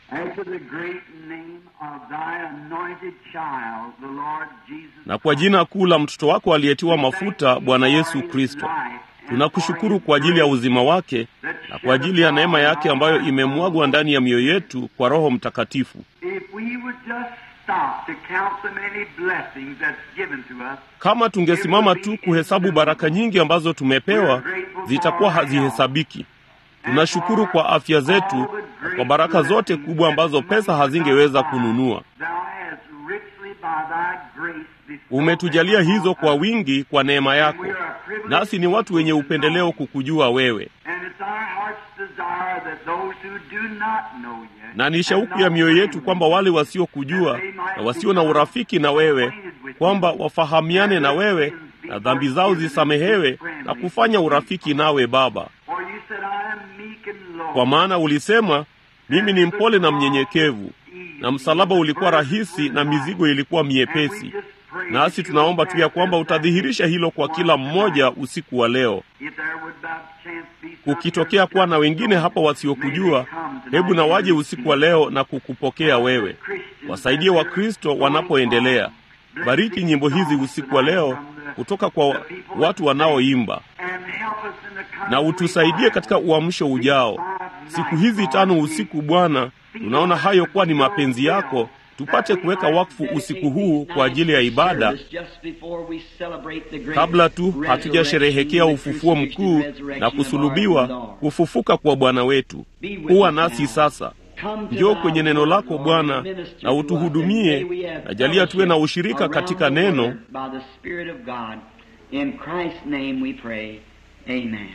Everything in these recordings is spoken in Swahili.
After the great name of thy anointed child, the Lord Jesus na kwa jina kuu la mtoto wako aliyetiwa mafuta, Bwana Yesu Kristo. Tunakushukuru kwa ajili ya uzima wake na kwa ajili ya neema yake ambayo imemwagwa ndani ya mioyo yetu kwa Roho Mtakatifu. If we would just stop to count the many blessings that's given to us, Kama tungesimama tu kuhesabu baraka nyingi ambazo tumepewa, zitakuwa hazihesabiki. Tunashukuru kwa afya zetu na kwa baraka zote kubwa ambazo pesa hazingeweza kununua. Thou hast richly by thy grace bestowed Umetujalia them hizo on kwa us. wingi kwa neema yako, nasi ni watu wenye upendeleo kukujua wewe, And it's our heart's desire that those who do not know yet, na ni shauku ya mioyo yetu kwamba wale wasiokujua na wasio na urafiki na wewe, kwamba wafahamiane na wewe na dhambi zao zisamehewe na kufanya urafiki nawe Baba, For you said, I am meek and low. kwa maana ulisema mimi ni mpole na mnyenyekevu, na msalaba ulikuwa rahisi na mizigo ilikuwa miepesi. Nasi tunaomba tu ya kwamba utadhihirisha hilo kwa kila mmoja usiku wa leo. If there would by chance be some Kukitokea kuwa na wengine hapa wasiokujua, hebu na waje usiku wa leo na kukupokea wewe. Wasaidie Wakristo wanapoendelea. Bariki nyimbo hizi usiku wa leo kutoka kwa watu wanaoimba, and help us in the coming na utusaidie revival. katika uamsho ujao. Siku hizi tano usiku, Bwana, tunaona hayo kuwa ni mapenzi yako, tupate kuweka wakfu usiku huu kwa ajili ya ibada kabla tu hatujasherehekea ufufuo mkuu na kusulubiwa, kufufuka kwa Bwana wetu. Kuwa nasi sasa. Njoo kwenye neno lako Bwana na utuhudumie, na jalia tuwe na ushirika katika neno. In Christ's name we pray. Amen.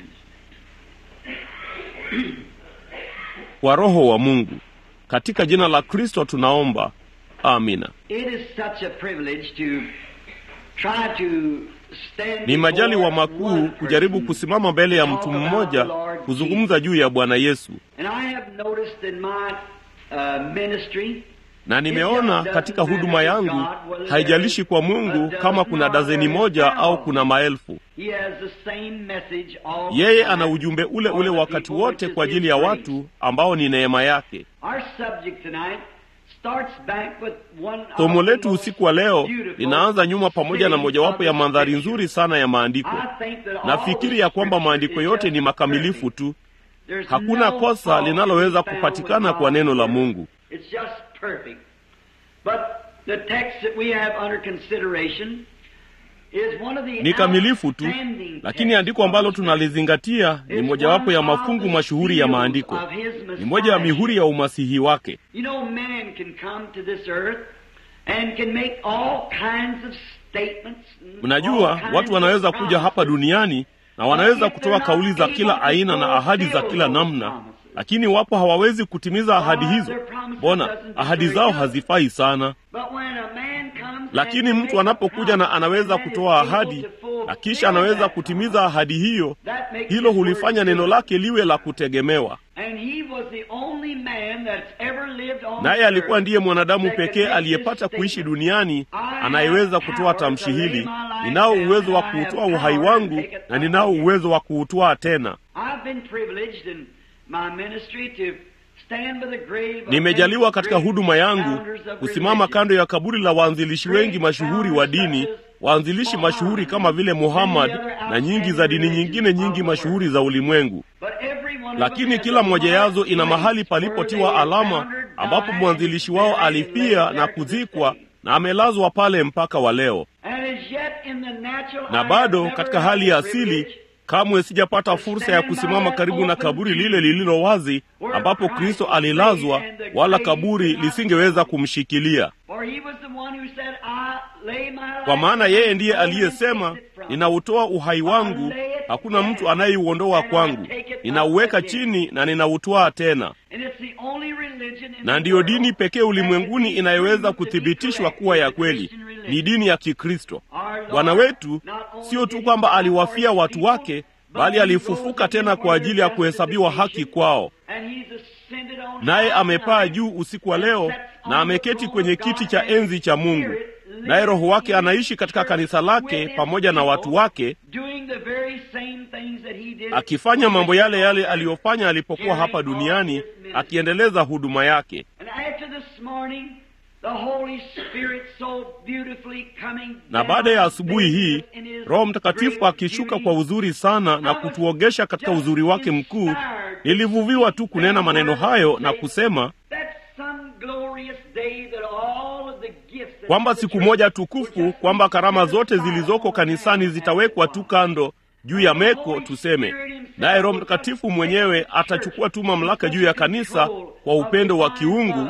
Kwa Roho wa Mungu, katika jina la Kristo tunaomba, amina. It is such a privilege to try to stand Ni majaliwa before makuu one kujaribu person kusimama mbele ya mtu mmoja kuzungumza juu ya Bwana Yesu, And I have noticed in my uh, ministry na nimeona katika huduma yangu, haijalishi kwa Mungu kama kuna dazeni moja au kuna maelfu, he has the same message all yeye the ana time ujumbe ule for ule the wakati people, wote which kwa is ajili his ya grace. watu ambao ni neema yake. Our subject tonight starts back with one of Somo the letu most usiku wa leo beautiful linaanza nyuma pamoja na mojawapo ya mandhari nzuri sana ya maandiko. I think that all Nafikiri the ya kwamba scripture maandiko is yote just ni makamilifu perfect. tu, There's hakuna no kosa fault linaloweza to be found kupatikana with kwa neno la God's word. Mungu. It's just perfect. But the text that we have under consideration is one of the Ni kamilifu tu, outstanding lakini texts andiko ambalo of the tunalizingatia ni It's mojawapo ya one of mafungu the mashuhuri ya seals maandiko, of his ni moja ya Messiah. mihuri ya umasihi wake. You know, man can come to this earth and can make all kinds of statements. and all Mnajua, kinds watu wanaweza of kuja hapa promises. duniani na wanaweza kutoa kauli za kila aina na ahadi za kila namna, lakini wapo hawawezi kutimiza ahadi hizo. Mbona ahadi zao hazifai sana? But when a man comes Lakini and mtu makes a anapokuja na promise anaweza and is kutoa able ahadi to fulfill na kisha anaweza that kutimiza ahadi hiyo, That makes hilo his hulifanya word neno good. lake liwe la kutegemewa. And he was the only man that's ever lived on Naye the alikuwa earth ndiye mwanadamu that could pekee make aliyepata this kuishi statement. duniani I anayeweza have kutoa power tamshi to lay hili: my life ninao down, uwezo wa and I have kuutoa uhai power to wangu take it na up ninao again. uwezo wa kuutoa tena. I've been privileged in my ministry to stand by the grave of Nimejaliwa many katika great huduma yangu founders of kusimama religion. kando ya kaburi la waanzilishi wengi mashuhuri wa dini, waanzilishi mashuhuri kama vile Muhammad na nyingi za dini nyingine nyingi mashuhuri za ulimwengu. But every one of them Lakini has kila a moja yazo marked ina mahali place where palipotiwa they alama foundered, ambapo died, mwanzilishi wao buried, and alifia laid na there to this kuzikwa day. na amelazwa pale mpaka wa leo. And as yet in the natural Na I bado have never katika had hali the ya asili privilege kamwe sijapata fursa ya kusimama karibu na kaburi lile lililo wazi ambapo Kristo alilazwa, wala kaburi lisingeweza kumshikilia. For he was the one who said, I lay my life Kwa maana yeye ndiye down and aliyesema, take it from ninautoa uhai wangu, hakuna mtu anayeuondoa kwangu, ninauweka chini na ninautwaa tena. And it's the only religion in Na the ndiyo world dini pekee that ulimwenguni can be inayoweza proved to be kuthibitishwa correct kuwa is ya the kweli, Christian religion. ni dini ya Kikristo. Our Lord Bwana wetu not only sio did tu he kwamba die for aliwafia his watu people, wake, but bali he alifufuka rose tena again kwa for ajili ya their kuhesabiwa haki justification. kwao. And he's ascended on Naye high amepaa tonight juu usiku wa and leo sits on na the ameketi throne kwenye of kiti God cha and enzi cha his Mungu. Spirit Naye Roho wake lives in anaishi katika his kanisa church lake with his pamoja na watu people, wake, doing the very same things that he did akifanya mambo yale yale on earth. aliyofanya alipokuwa hapa duniani, akiendeleza huduma yake. And this morning, the Holy Spirit so beautifully coming na baada ya down, asubuhi hii in His roho mtakatifu great akishuka beauty, kwa uzuri sana na kutuogesha katika uzuri wake mkuu nilivuviwa tu kunena maneno hayo na kusema that some glorious day that all of the gifts that kwamba the siku church moja would tukufu just kwamba be karama set zote aside zilizoko on kanisani hand zitawekwa and tu one. kando juu ya meko tuseme naye roho mtakatifu mwenyewe atachukua tu mamlaka juu ya kanisa kwa upendo wa kiungu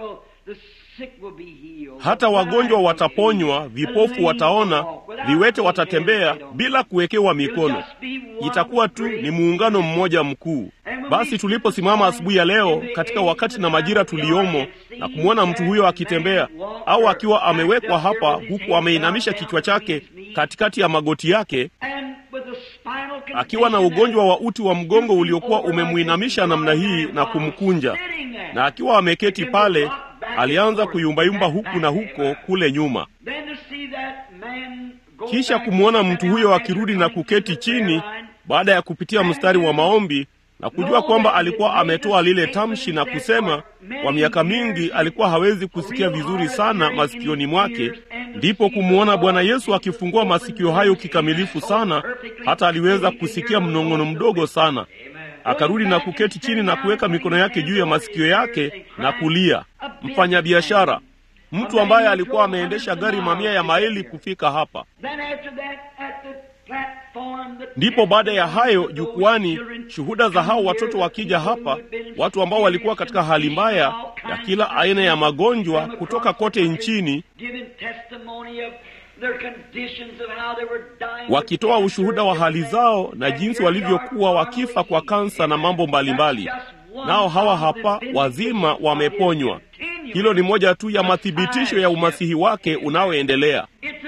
hata wagonjwa wataponywa vipofu wataona viwete watatembea bila kuwekewa mikono itakuwa tu ni muungano mmoja mkuu basi tuliposimama asubuhi ya leo katika wakati na majira tuliomo na kumwona mtu huyo akitembea au akiwa amewekwa hapa huku ameinamisha kichwa chake katikati ya magoti yake akiwa na ugonjwa wa uti wa mgongo uliokuwa umemwinamisha namna hii na kumkunja na akiwa ameketi pale alianza kuyumbayumba huku na huko kule nyuma kisha kumwona mtu huyo akirudi na kuketi chini baada ya kupitia mstari wa maombi na kujua kwamba alikuwa ametoa lile tamshi na kusema kwa miaka mingi alikuwa hawezi kusikia vizuri sana masikioni mwake ndipo kumwona bwana yesu akifungua masikio hayo kikamilifu sana hata aliweza kusikia mnong'ono mdogo sana akarudi na kuketi chini na kuweka mikono yake juu ya masikio yake na kulia mfanyabiashara mtu ambaye alikuwa ameendesha gari mamia ya maili kufika hapa ndipo baada ya hayo jukwani shuhuda za hao watoto wakija hapa watu ambao walikuwa katika hali mbaya ya kila aina ya magonjwa kutoka kote nchini wakitoa ushuhuda wa hali zao na jinsi walivyokuwa wakifa kwa kansa na mambo mbalimbali nao hawa hapa wazima wameponywa hilo ni moja tu ya mathibitisho ya umasihi wake unaoendelea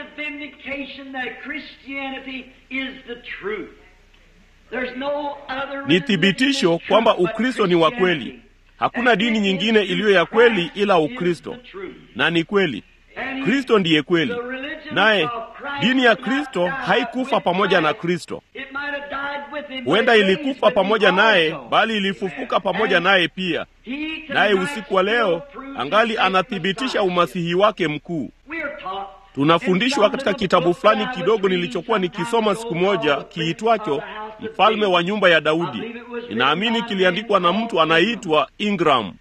ni thibitisho kwamba ukristo ni wa kweli hakuna dini nyingine iliyo ya kweli ila ukristo na ni kweli kristo ndiye kweli naye dini ya kristo haikufa pamoja na kristo huenda ilikufa pamoja naye bali ilifufuka pamoja naye pia naye usiku wa leo angali anathibitisha umasihi wake mkuu tunafundishwa katika kitabu fulani kidogo nilichokuwa nikisoma siku moja kiitwacho mfalme wa nyumba ya daudi ninaamini kiliandikwa na mtu anayeitwa ingram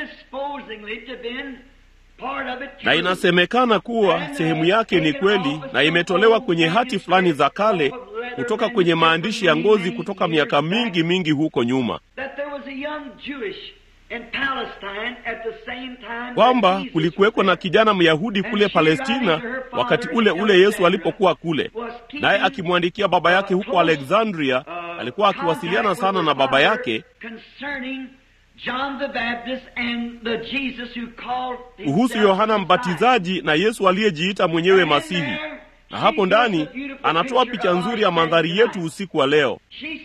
na inasemekana kuwa sehemu yake ni kweli na imetolewa kwenye hati fulani za kale kutoka kwenye maandishi ya ngozi kutoka miaka mingi mingi huko nyuma kwamba kulikuweko na kijana myahudi kule palestina wakati ule ule yesu alipokuwa kule naye akimwandikia baba yake huko alexandria alikuwa akiwasiliana sana na baba yake kuhusu yohana mbatizaji na yesu aliyejiita mwenyewe masihi na hapo ndani anatoa picha nzuri ya mandhari yetu usiku wa leo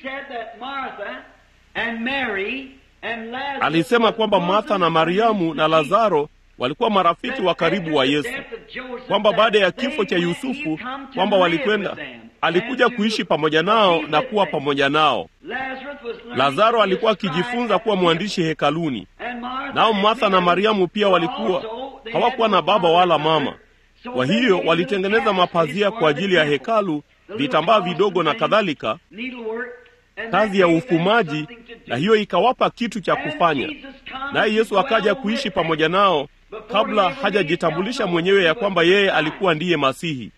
alisema kwamba martha na mariamu na lazaro walikuwa marafiki wa karibu wa yesu kwamba baada ya kifo cha yusufu kwamba walikwenda alikuja kuishi pamoja nao na kuwa pamoja nao lazaro alikuwa akijifunza kuwa mwandishi hekaluni nao martha na mariamu pia walikuwa hawakuwa na baba wala mama kwa hiyo walitengeneza mapazia kwa ajili ya hekalu vitambaa vidogo na kadhalika kazi ya ufumaji na hiyo ikawapa kitu cha kufanya naye yesu akaja kuishi pamoja nao kabla hajajitambulisha mwenyewe ya kwamba yeye alikuwa ndiye masihi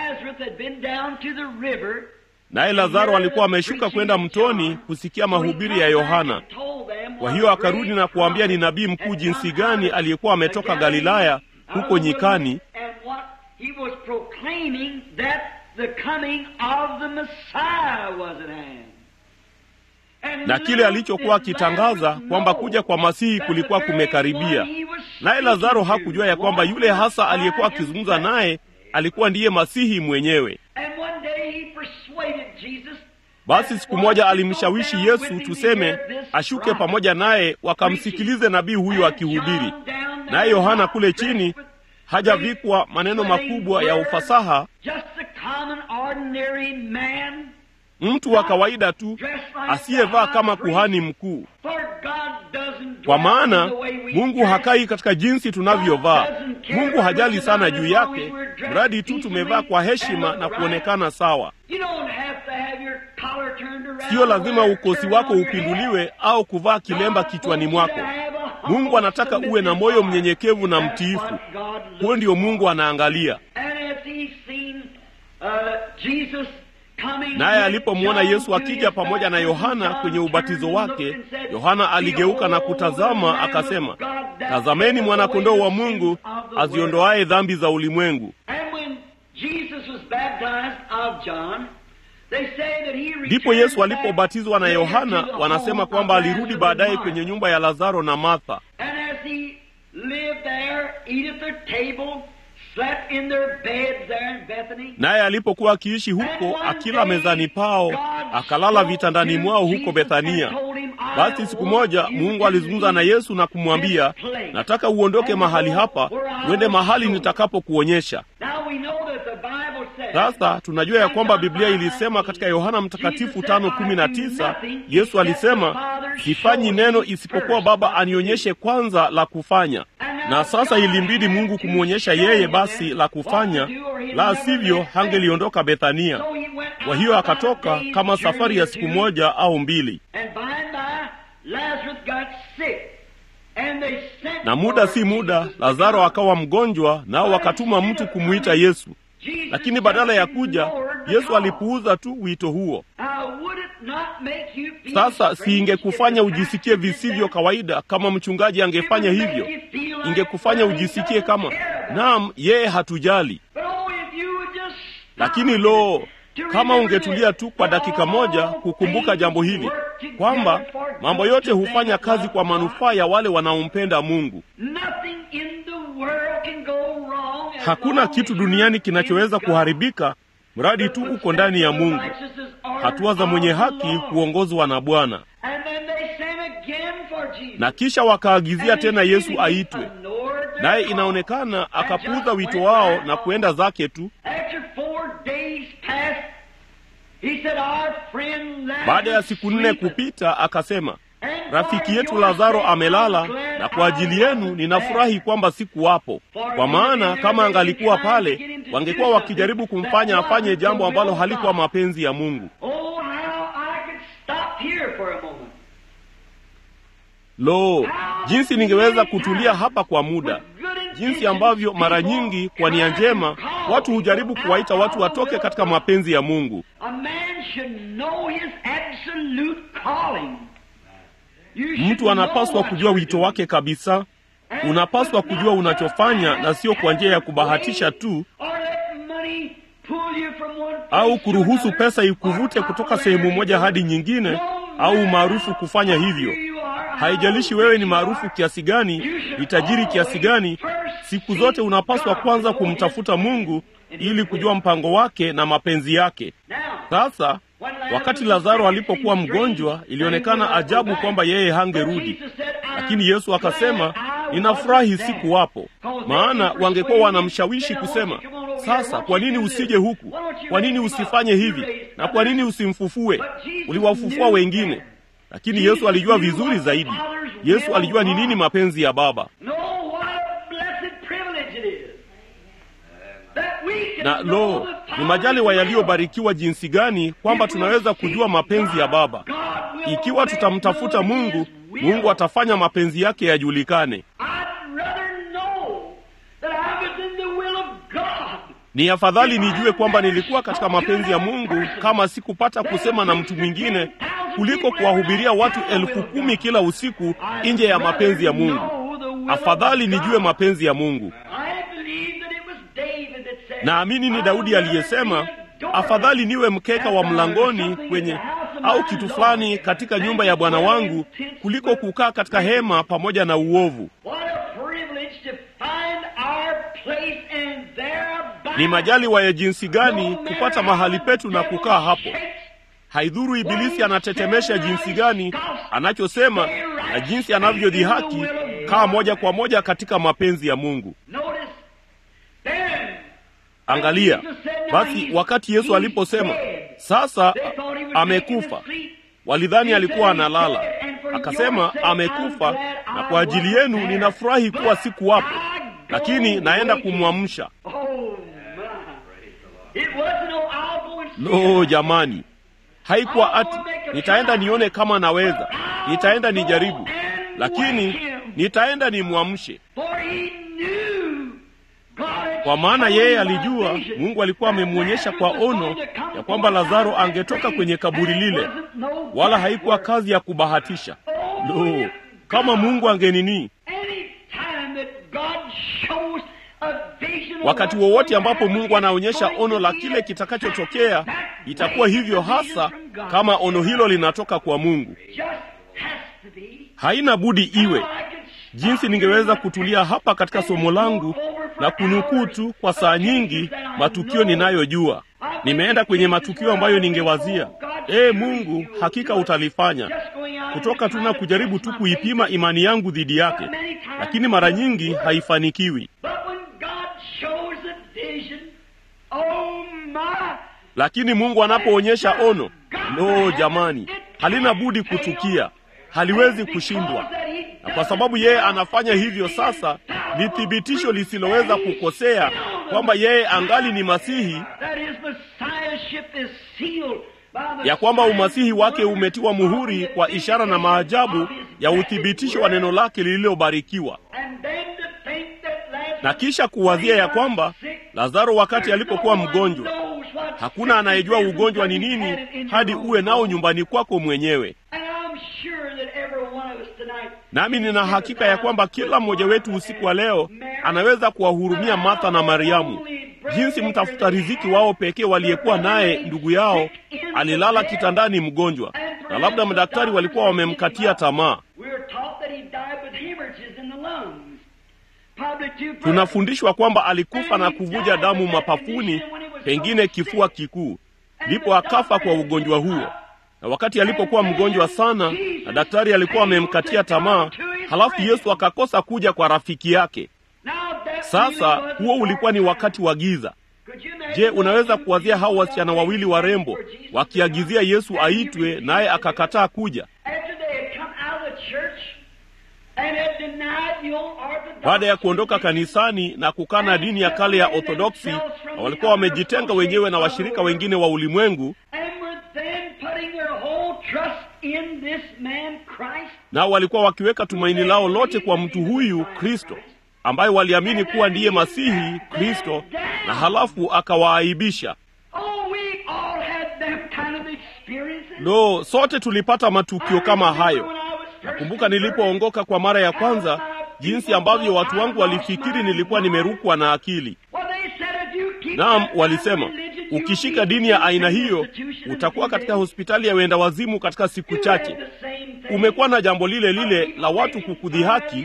naye lazaro alikuwa ameshuka kwenda mtoni kusikia mahubiri ya yohana kwa hiyo akarudi na kuambia ni nabii mkuu jinsi gani aliyekuwa ametoka galilaya huko nyikani na kile alichokuwa akitangaza kwamba kuja kwa masihi kulikuwa kumekaribia naye lazaro hakujua ya kwamba yule hasa aliyekuwa akizungumza naye alikuwa ndiye masihi mwenyewe basi siku moja alimshawishi yesu tuseme ashuke pamoja naye wakamsikilize nabii huyo akihubiri naye yohana kule chini hajavikwa maneno makubwa ya ufasaha mtu wa kawaida tu asiyevaa kama kuhani mkuu. Kwa maana Mungu hakai katika jinsi tunavyovaa. Mungu hajali sana juu yake, mradi tu tumevaa kwa heshima na kuonekana sawa. Siyo lazima ukosi wako upinduliwe au kuvaa kilemba kichwani mwako. Mungu anataka uwe na moyo mnyenyekevu na mtiifu. Huo ndio Mungu anaangalia. Naye alipomwona Yesu akija pamoja na Yohana kwenye ubatizo wake, Yohana aligeuka na kutazama, akasema, tazameni mwana-kondoo wa Mungu aziondoaye dhambi za ulimwengu. Ndipo Yesu alipobatizwa na Yohana, wanasema kwamba alirudi baadaye kwenye nyumba ya Lazaro na Martha. Naye alipokuwa akiishi huko, akila mezani pao, akalala vitandani mwao huko Bethania. Basi siku moja Mungu alizungumza na Yesu na kumwambia, nataka uondoke mahali hapa, uende mahali nitakapokuonyesha. Sasa tunajua ya kwamba Biblia ilisema katika Yohana Mtakatifu tano kumi na tisa Yesu alisema, sifanyi neno isipokuwa Baba anionyeshe kwanza la kufanya. Na sasa ilimbidi Mungu kumwonyesha yeye basi la kufanya, la sivyo hangeliondoka Bethania. Kwa hiyo akatoka kama safari ya siku moja au mbili, na muda si muda Lazaro akawa mgonjwa, nao wakatuma mtu kumwita Yesu. Lakini badala ya kuja, Yesu alipuuza tu wito huo. Sasa siingekufanya ujisikie visivyo kawaida kama mchungaji angefanya hivyo? Ingekufanya ujisikie kama naam, yeye hatujali. Lakini lo, kama ungetulia tu kwa dakika moja kukumbuka jambo hili kwamba mambo yote hufanya kazi kwa manufaa ya wale wanaompenda Mungu. Hakuna kitu duniani kinachoweza kuharibika mradi tu uko ndani ya Mungu. Hatua za mwenye haki huongozwa na Bwana. Na kisha wakaagizia tena Yesu aitwe, naye inaonekana akapuuza wito wao na kuenda zake tu. Baada ya siku nne kupita, akasema, rafiki yetu Lazaro amelala, na kwa ajili yenu ninafurahi kwamba sikuwapo, kwa maana kama angalikuwa pale, wangekuwa wakijaribu kumfanya afanye jambo ambalo halikuwa mapenzi ya Mungu. Lo, jinsi ningeweza kutulia hapa kwa muda, jinsi ambavyo mara nyingi kwa nia njema watu hujaribu kuwaita watu watoke katika mapenzi ya Mungu. Mtu anapaswa kujua wito wake kabisa. Unapaswa kujua unachofanya na sio kwa njia ya kubahatisha tu, au kuruhusu pesa ikuvute kutoka sehemu moja hadi nyingine, au maarufu kufanya hivyo. Haijalishi wewe ni maarufu kiasi gani, ni tajiri kiasi gani, siku zote unapaswa kwanza kumtafuta Mungu ili kujua mpango wake na mapenzi yake. Sasa wakati Lazaro alipokuwa mgonjwa, ilionekana ajabu kwamba yeye hangerudi, lakini Yesu akasema, ninafurahi sikuwapo, maana wangekuwa wanamshawishi kusema, sasa kwa nini usije huku? Kwa nini usifanye hivi? Na kwa nini usimfufue? Uliwafufua wengine. Lakini Yesu alijua vizuri zaidi. Yesu alijua ni nini mapenzi ya Baba. Na lo, ni majaliwa yaliyobarikiwa jinsi gani kwamba tunaweza kujua mapenzi ya Baba. Ikiwa tutamtafuta Mungu, Mungu atafanya mapenzi yake yajulikane. Ni afadhali nijue kwamba nilikuwa katika mapenzi ya Mungu kama sikupata kusema na mtu mwingine kuliko kuwahubiria watu elfu kumi kila usiku nje ya mapenzi ya Mungu. Afadhali nijue mapenzi ya Mungu. Naamini ni Daudi aliyesema, afadhali niwe mkeka wa mlangoni kwenye au kitu fulani katika nyumba ya Bwana wangu kuliko kukaa katika hema pamoja na uovu. Ni majaliwa ya jinsi gani kupata mahali petu na kukaa hapo. Haidhuru ibilisi anatetemesha jinsi gani anachosema na jinsi anavyodhihaki, kaa moja kwa moja katika mapenzi ya Mungu. Angalia basi, wakati Yesu aliposema sasa amekufa. Walidhani alikuwa analala. Akasema amekufa, na kwa ajili yenu ninafurahi kuwa sikuwapo, lakini naenda kumwamsha. Lo, jamani, haikuwa ati nitaenda nione kama naweza, nitaenda nijaribu, lakini nitaenda nimwamshe, kwa maana yeye alijua Mungu alikuwa amemwonyesha kwa ono ya kwamba Lazaro angetoka kwenye kaburi lile, wala haikuwa kazi ya kubahatisha. Lo, kama Mungu angenini Wakati wowote ambapo Mungu anaonyesha ono la kile kitakachotokea, itakuwa hivyo hasa kama ono hilo linatoka kwa Mungu. Haina budi iwe. Jinsi ningeweza kutulia hapa katika somo langu na kunukuu tu kwa saa nyingi matukio ninayojua. Nimeenda kwenye matukio ambayo ningewazia, ee Mungu, hakika utalifanya, kutoka tu na kujaribu tu kuipima imani yangu dhidi yake, lakini mara nyingi haifanikiwi. Lakini Mungu anapoonyesha ono, lo, jamani, halina budi kutukia, haliwezi kushindwa. Na kwa sababu yeye anafanya hivyo sasa, ni thibitisho lisiloweza kukosea kwamba yeye angali ni Masihi, ya kwamba umasihi wake umetiwa muhuri kwa ishara na maajabu ya uthibitisho wa neno lake lililobarikiwa na kisha kuwazia ya kwamba Lazaro wakati alipokuwa mgonjwa, hakuna anayejua ugonjwa ni nini hadi uwe nao nyumbani kwako mwenyewe. Nami nina hakika ya kwamba kila mmoja wetu usiku wa leo anaweza kuwahurumia Martha na Mariamu, jinsi mtafuta riziki wao pekee waliyekuwa naye ndugu yao alilala kitandani mgonjwa, na labda madaktari walikuwa wamemkatia tamaa. Tunafundishwa kwamba alikufa na kuvuja damu mapafuni, pengine kifua kikuu, ndipo akafa kwa ugonjwa huo. Na wakati alipokuwa mgonjwa sana na daktari alikuwa amemkatia tamaa, halafu Yesu akakosa kuja kwa rafiki yake. Sasa huo ulikuwa ni wakati wa giza. Je, unaweza kuwazia hao wasichana wawili warembo wakiagizia Yesu aitwe, naye akakataa kuja? Baada ya kuondoka kanisani na kukana dini ya kale ya Orthodoksi, na walikuwa wamejitenga wenyewe na washirika wengine wa ulimwengu, nao walikuwa wakiweka tumaini lao lote kwa mtu huyu Kristo, ambaye waliamini kuwa ndiye Masihi Kristo, na halafu akawaaibisha. Lo, sote tulipata matukio kama hayo. Nakumbuka nilipoongoka kwa mara ya kwanza, jinsi ambavyo watu wangu walifikiri nilikuwa nimerukwa na akili. Naam, walisema ukishika dini ya aina hiyo utakuwa katika hospitali ya wenda wazimu katika siku chache. Umekuwa na jambo lile lile la watu kukudhihaki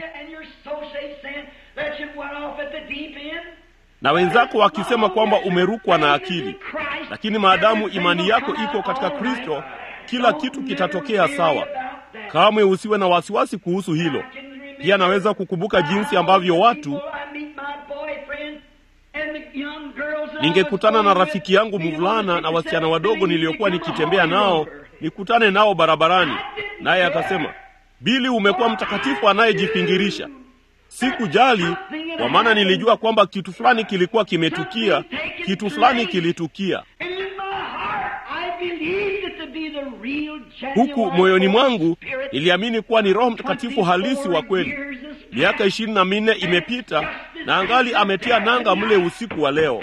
na wenzako wakisema kwamba umerukwa na akili, lakini maadamu imani yako iko katika Kristo, kila kitu kitatokea sawa. Kamwe usiwe na wasiwasi kuhusu hilo. Pia naweza kukumbuka jinsi ambavyo watu, ningekutana na rafiki yangu mvulana na wasichana wadogo niliokuwa nikitembea nao, nikutane nao barabarani, naye akasema, Bili, umekuwa mtakatifu anayejifingirisha. Sikujali, kwa maana nilijua kwamba kitu fulani kilikuwa kimetukia, kitu fulani kilitukia huku moyoni mwangu niliamini kuwa ni Roho Mtakatifu halisi wa kweli. Miaka ishirini na minne imepita na angali ametia nanga mle usiku wa leo.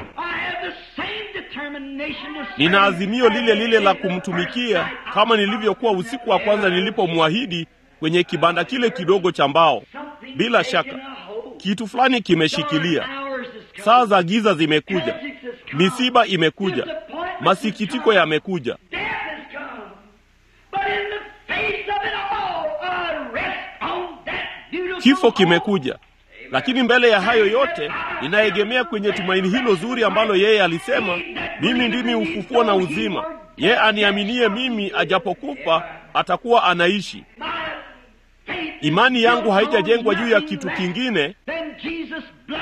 Nina azimio lile lile la kumtumikia kama nilivyokuwa usiku wa kwanza nilipomwahidi kwenye kibanda kile kidogo cha mbao. Bila shaka kitu fulani kimeshikilia. Saa za giza zimekuja, misiba imekuja, masikitiko yamekuja. Kifo kimekuja, lakini mbele ya hayo yote ninaegemea kwenye tumaini hilo zuri ambalo yeye alisema, mimi ndimi ufufuo na uzima, yeye aniaminie mimi, ajapokufa atakuwa anaishi. Imani yangu haijajengwa juu ya kitu kingine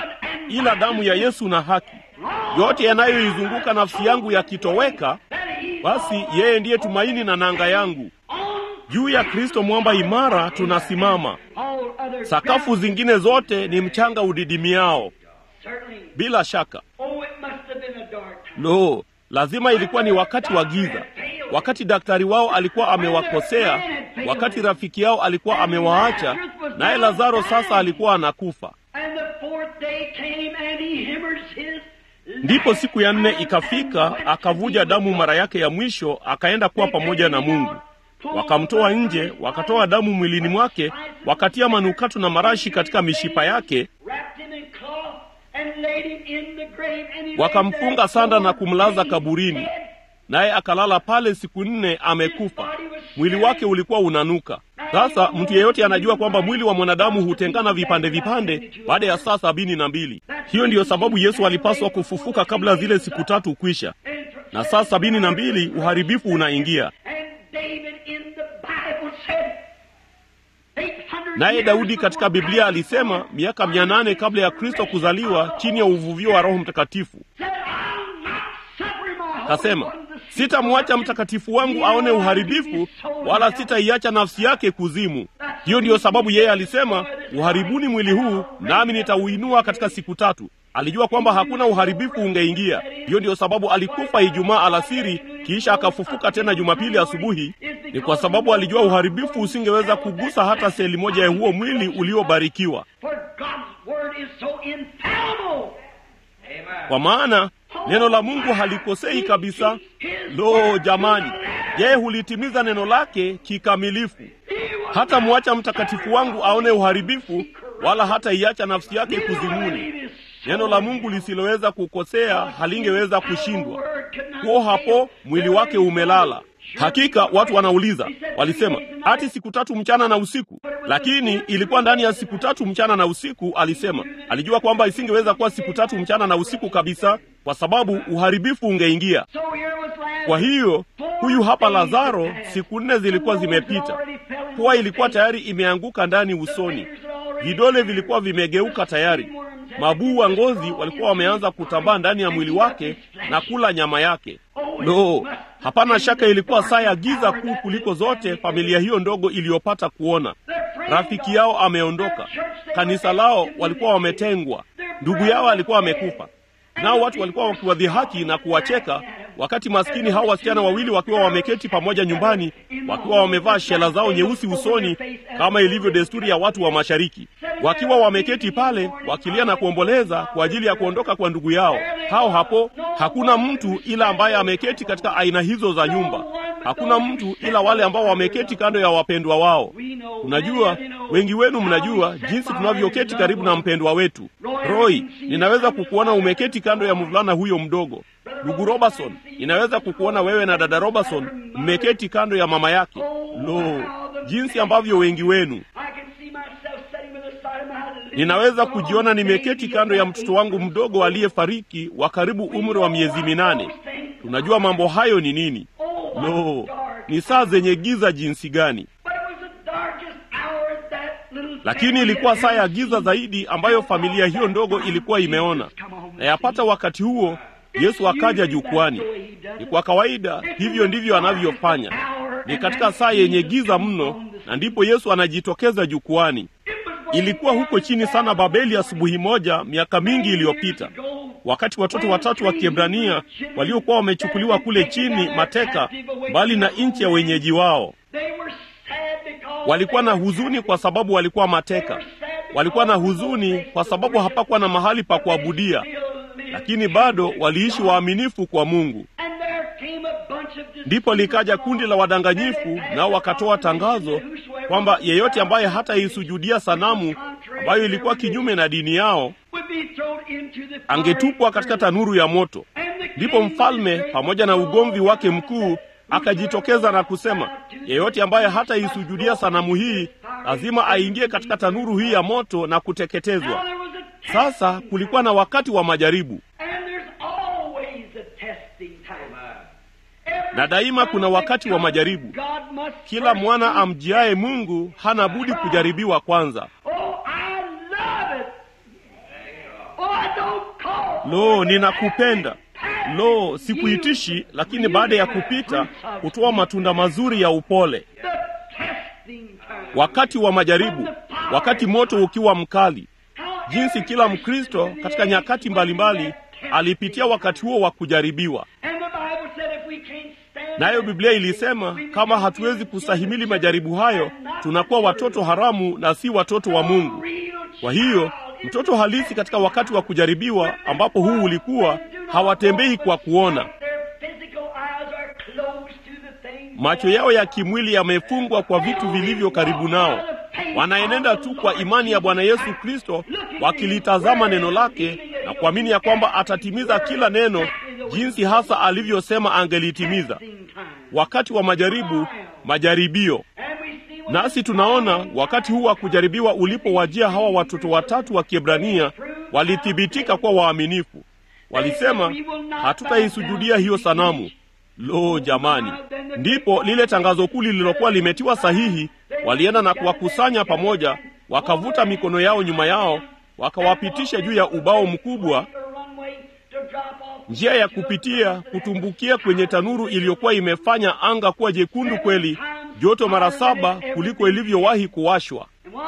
ila damu ya Yesu na haki. Yote yanayoizunguka nafsi yangu yakitoweka, basi yeye ndiye tumaini na nanga yangu. Juu ya Kristo mwamba imara tunasimama. Sakafu zingine zote ni mchanga udidimiao. Bila shaka, lo, lazima ilikuwa ni wakati wa giza, wakati daktari wao alikuwa amewakosea, wakati rafiki yao alikuwa amewaacha, naye Lazaro sasa alikuwa anakufa. Ndipo siku ya nne ikafika, akavuja damu mara yake ya mwisho, akaenda kuwa pamoja na Mungu. Wakamtoa nje, wakatoa damu mwilini mwake, wakatia manukato na marashi katika mishipa yake, wakamfunga sanda na kumlaza kaburini, naye akalala pale siku nne amekufa. Mwili wake ulikuwa unanuka. Sasa mtu yeyote anajua kwamba mwili wa mwanadamu hutengana vipande vipande baada ya saa sabini na mbili. Hiyo ndiyo sababu Yesu alipaswa kufufuka kabla zile siku tatu kwisha, na saa sabini na mbili uharibifu unaingia. Naye Daudi katika Biblia alisema miaka mia nane kabla ya Kristo kuzaliwa, chini ya uvuvio wa Roho Mtakatifu, kasema sitamwacha mtakatifu wangu aone uharibifu, wala sitaiacha nafsi yake kuzimu. Hiyo ndiyo sababu yeye alisema, uharibuni mwili huu, nami nitauinua katika siku tatu. Alijua kwamba hakuna uharibifu ungeingia. Hiyo ndiyo sababu alikufa Ijumaa alasiri, kisha akafufuka tena Jumapili asubuhi. Ni kwa sababu alijua uharibifu usingeweza kugusa hata seli moja ya huo mwili uliobarikiwa, kwa maana neno la Mungu halikosei kabisa. Lo, jamani, yeye hulitimiza neno lake kikamilifu. Hata mwacha mtakatifu wangu aone uharibifu, wala hata iacha nafsi yake kuzimuni. Neno la Mungu lisiloweza kukosea halingeweza kushindwa. Huo hapo mwili wake umelala. Hakika watu wanauliza, walisema ati siku tatu mchana na usiku, lakini ilikuwa ndani ya siku tatu mchana na usiku. Alisema alijua kwamba isingeweza kuwa siku tatu mchana na usiku kabisa, kwa sababu uharibifu ungeingia. Kwa hiyo huyu hapa Lazaro, siku nne zilikuwa zimepita, pua ilikuwa tayari imeanguka ndani usoni, vidole vilikuwa vimegeuka tayari, mabuu wa ngozi walikuwa wameanza kutambaa ndani ya mwili wake na kula nyama yake. Lo, hapana shaka ilikuwa saa ya giza kuu kuliko zote familia hiyo ndogo iliyopata kuona. Rafiki yao ameondoka, kanisa lao walikuwa wametengwa, ndugu yao alikuwa amekufa, nao watu walikuwa wakiwadhihaki na kuwacheka, wakati maskini hao wasichana wawili wakiwa wameketi pamoja nyumbani, wakiwa wamevaa shela zao nyeusi usoni kama ilivyo desturi ya watu wa Mashariki, wakiwa wameketi pale wakilia na kuomboleza kwa ajili ya kuondoka kwa ndugu yao. Hao hapo, hakuna mtu ila ambaye ameketi katika aina hizo za nyumba. Hakuna mtu ila wale ambao wameketi kando ya wapendwa wao. Unajua, wengi wenu mnajua jinsi tunavyoketi karibu na mpendwa wetu. Roy, ninaweza kukuona umeketi kando ya mvulana huyo mdogo. Ndugu Robertson, ninaweza kukuona wewe na dada Robertson mmeketi kando ya mama yake. Lo, jinsi ambavyo wengi wenu Ninaweza kujiona nimeketi kando ya mtoto wangu mdogo aliyefariki wa karibu umri wa miezi minane. Tunajua mambo hayo ni nini. Lo, ni saa zenye giza jinsi gani! Lakini ilikuwa saa ya giza zaidi ambayo familia hiyo ndogo ilikuwa imeona, na yapata wakati huo Yesu akaja jukwani. Ni kwa kawaida, hivyo ndivyo anavyofanya. Ni katika saa yenye giza mno, na ndipo Yesu anajitokeza jukwani. Ilikuwa huko chini sana Babeli asubuhi moja miaka mingi iliyopita, wakati watoto watatu wa Kiebrania waliokuwa wamechukuliwa kule chini mateka, mbali na nchi ya wenyeji wao. Walikuwa na huzuni kwa sababu walikuwa mateka. Walikuwa na huzuni kwa sababu hapakuwa na mahali pa kuabudia, lakini bado waliishi waaminifu kwa Mungu. Ndipo likaja kundi la wadanganyifu, nao wakatoa tangazo kwamba yeyote ambaye hataisujudia sanamu ambayo ilikuwa kinyume na dini yao angetupwa katika tanuru ya moto. Ndipo mfalme pamoja na ugomvi wake mkuu akajitokeza na kusema, yeyote ambaye hataisujudia sanamu hii lazima aingie katika tanuru hii ya moto na kuteketezwa. Sasa kulikuwa na wakati wa majaribu, na daima kuna wakati wa majaribu. Kila mwana amjiaye Mungu hana budi kujaribiwa kwanza. Lo, ninakupenda. lo, sikuitishi, lakini baada ya kupita hutoa matunda mazuri ya upole. Wakati wa majaribu, wakati moto ukiwa mkali, jinsi kila Mkristo katika nyakati mbalimbali alipitia wakati huo wa kujaribiwa. Nayo Biblia ilisema kama hatuwezi kustahimili majaribu hayo, tunakuwa watoto haramu na si watoto wa Mungu. Kwa hiyo mtoto halisi katika wakati wa kujaribiwa, ambapo huu ulikuwa, hawatembei kwa kuona. Macho yao ya kimwili yamefungwa kwa vitu vilivyo karibu nao. Wanaenenda tu kwa imani ya Bwana Yesu Kristo, wakilitazama neno lake na kuamini ya kwamba atatimiza kila neno jinsi hasa alivyosema angelitimiza. Wakati wa majaribu, majaribio. Nasi tunaona wakati huu wa kujaribiwa ulipowajia hawa watoto watatu wa Kiebrania, walithibitika kuwa waaminifu. Walisema, hatutaisujudia hiyo sanamu. Lo, jamani! Ndipo lile tangazo kuu lililokuwa limetiwa sahihi, walienda na kuwakusanya pamoja, wakavuta mikono yao nyuma yao, wakawapitisha juu ya ubao mkubwa, njia ya kupitia kutumbukia kwenye tanuru iliyokuwa imefanya anga kuwa jekundu kweli, joto mara saba kuliko ilivyowahi kuwashwa.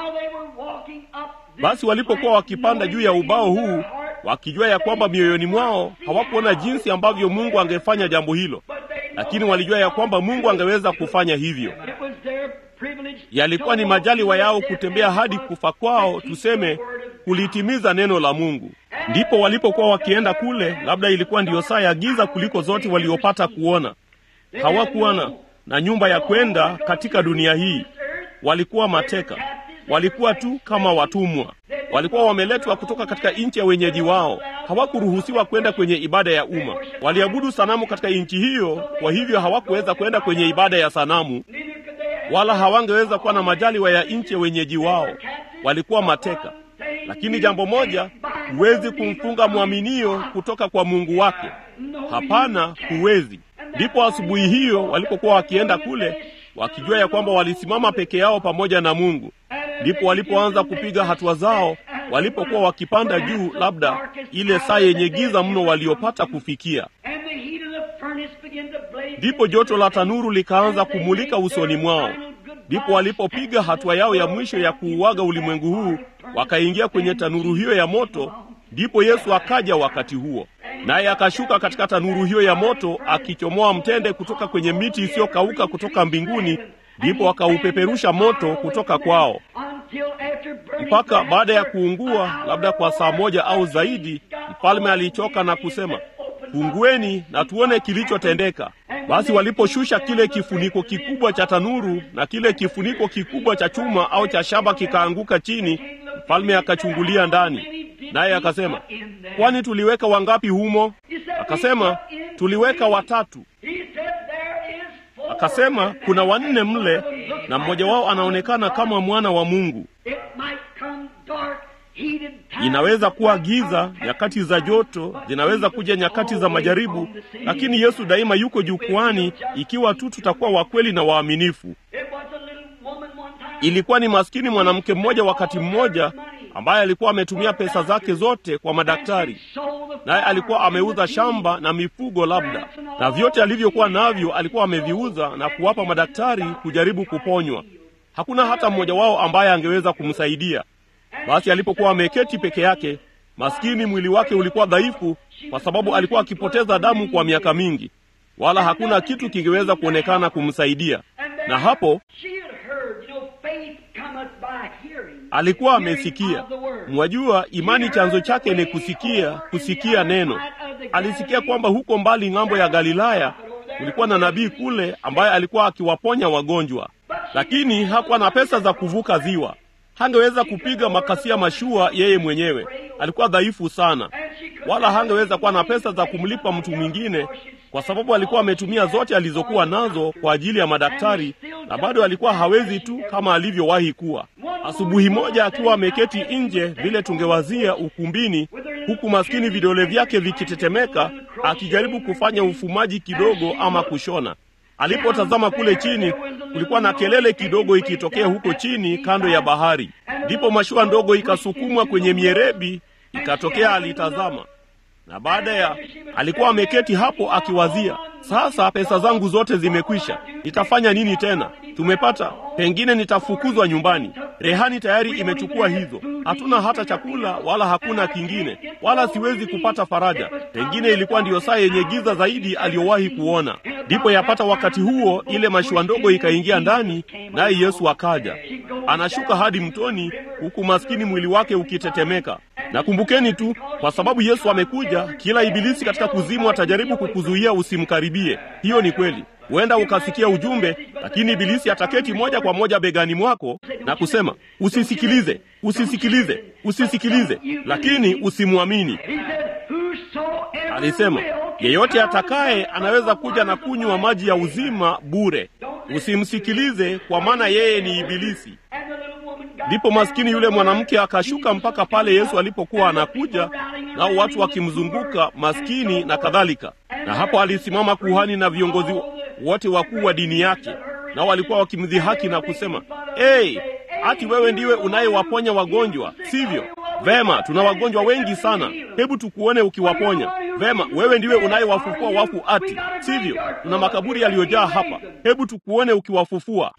Basi walipokuwa wakipanda juu ya ubao huu, wakijua ya kwamba mioyoni mwao hawakuona jinsi ambavyo Mungu angefanya jambo hilo, lakini walijua ya kwamba Mungu angeweza kufanya hivyo. Yalikuwa ni majaliwa yao kutembea hadi kufa kwao, tuseme kulitimiza neno la Mungu. Ndipo walipokuwa wakienda kule, labda ilikuwa ndiyo saa ya giza kuliko zote waliopata kuona. Hawakuwa na na nyumba ya kwenda katika dunia hii. Walikuwa mateka, walikuwa tu kama watumwa. Walikuwa wameletwa kutoka katika nchi ya wenyeji wao. Hawakuruhusiwa kwenda kwenye ibada ya umma. Waliabudu sanamu katika nchi hiyo, kwa hivyo hawakuweza kwenda kwenye ibada ya sanamu, wala hawangeweza kuwa na majaliwa ya nchi ya wenyeji wao. Walikuwa mateka. Lakini jambo moja, huwezi kumfunga mwaminio kutoka kwa Mungu wake. Hapana, huwezi. Ndipo asubuhi hiyo walipokuwa wakienda kule, wakijua ya kwamba walisimama peke yao pamoja na Mungu, ndipo walipoanza kupiga hatua zao, walipokuwa wakipanda juu, labda ile saa yenye giza mno waliopata kufikia. Ndipo joto la tanuru likaanza kumulika usoni mwao. Ndipo walipopiga hatua yao ya mwisho ya kuuaga ulimwengu huu, wakaingia kwenye tanuru hiyo ya moto. Ndipo Yesu akaja wakati huo, naye akashuka katika tanuru hiyo ya moto, akichomoa mtende kutoka kwenye miti isiyokauka kutoka mbinguni. Ndipo akaupeperusha moto kutoka kwao, mpaka baada ya kuungua, labda kwa saa moja au zaidi, mfalme alichoka na kusema, fungueni na tuone kilichotendeka. Basi waliposhusha kile kifuniko kikubwa cha tanuru na kile kifuniko kikubwa cha chuma au cha shaba kikaanguka chini, mfalme akachungulia ndani, naye akasema, kwani tuliweka wangapi humo? Akasema, tuliweka watatu. Akasema, kuna wanne mle, na mmoja wao anaonekana kama mwana wa Mungu. Inaweza kuwa giza, nyakati za joto, zinaweza kuja nyakati za majaribu, lakini Yesu daima yuko jukwani, ikiwa tu tutakuwa wakweli na waaminifu. Ilikuwa ni maskini mwanamke mmoja wakati mmoja ambaye alikuwa ametumia pesa zake zote kwa madaktari, naye alikuwa ameuza shamba na mifugo labda, na vyote alivyokuwa navyo alikuwa ameviuza na kuwapa madaktari kujaribu kuponywa. Hakuna hata mmoja wao ambaye angeweza kumsaidia. Basi alipokuwa ameketi peke yake, maskini, mwili wake ulikuwa dhaifu, kwa sababu alikuwa akipoteza damu kwa miaka mingi, wala hakuna kitu kingeweza kuonekana kumsaidia. Na hapo alikuwa amesikia. Mwajua, imani chanzo chake ni kusikia, kusikia neno. Alisikia kwamba huko mbali ng'ambo ya Galilaya kulikuwa na nabii kule ambaye alikuwa akiwaponya wagonjwa, lakini hakuwa na pesa za kuvuka ziwa. Hangeweza kupiga makasia mashua yeye mwenyewe, alikuwa dhaifu sana, wala hangeweza kuwa na pesa za kumlipa mtu mwingine, kwa sababu alikuwa ametumia zote alizokuwa nazo kwa ajili ya madaktari, na bado alikuwa hawezi tu kama alivyowahi kuwa. Asubuhi moja akiwa ameketi nje, vile tungewazia ukumbini, huku maskini vidole vyake vikitetemeka, akijaribu kufanya ufumaji kidogo ama kushona Alipotazama kule chini, kulikuwa na kelele kidogo ikitokea huko chini kando ya bahari. Ndipo mashua ndogo ikasukumwa kwenye mierebi, ikatokea. Alitazama, na baada ya alikuwa ameketi hapo akiwazia, sasa pesa zangu zote zimekwisha, nitafanya nini tena? Tumepata, pengine nitafukuzwa nyumbani, rehani tayari imechukua hizo, hatuna hata chakula wala hakuna kingine, wala siwezi kupata faraja. Pengine ilikuwa ndiyo saa yenye giza zaidi aliyowahi kuona. Ndipo yapata wakati huo, ile mashua ndogo ikaingia ndani, naye Yesu akaja, anashuka hadi mtoni, huku maskini mwili wake ukitetemeka. Na kumbukeni tu, kwa sababu Yesu amekuja, kila ibilisi katika kuzimu atajaribu kukuzuia usimkaribie. Hiyo ni kweli. Huenda ukasikia ujumbe, lakini ibilisi ataketi moja kwa moja begani mwako na kusema usisikilize, usisikilize, usisikilize, lakini usimwamini. Alisema yeyote atakaye anaweza kuja na kunywa maji ya uzima bure. Usimsikilize, kwa maana yeye ni ibilisi. Ndipo maskini yule mwanamke akashuka mpaka pale Yesu alipokuwa anakuja, nao watu wakimzunguka maskini na kadhalika. Na hapo alisimama kuhani na viongozi wote wakuu wa dini yake, nao walikuwa wakimdhihaki na kusema, hey, ati wewe ndiwe unayewaponya wagonjwa, sivyo? Vema, tuna wagonjwa wengi sana, hebu tukuone ukiwaponya. Vema, wewe ndiwe unayewafufua wafu, ati sivyo? Tuna makaburi yaliyojaa hapa, hebu tukuone ukiwafufua.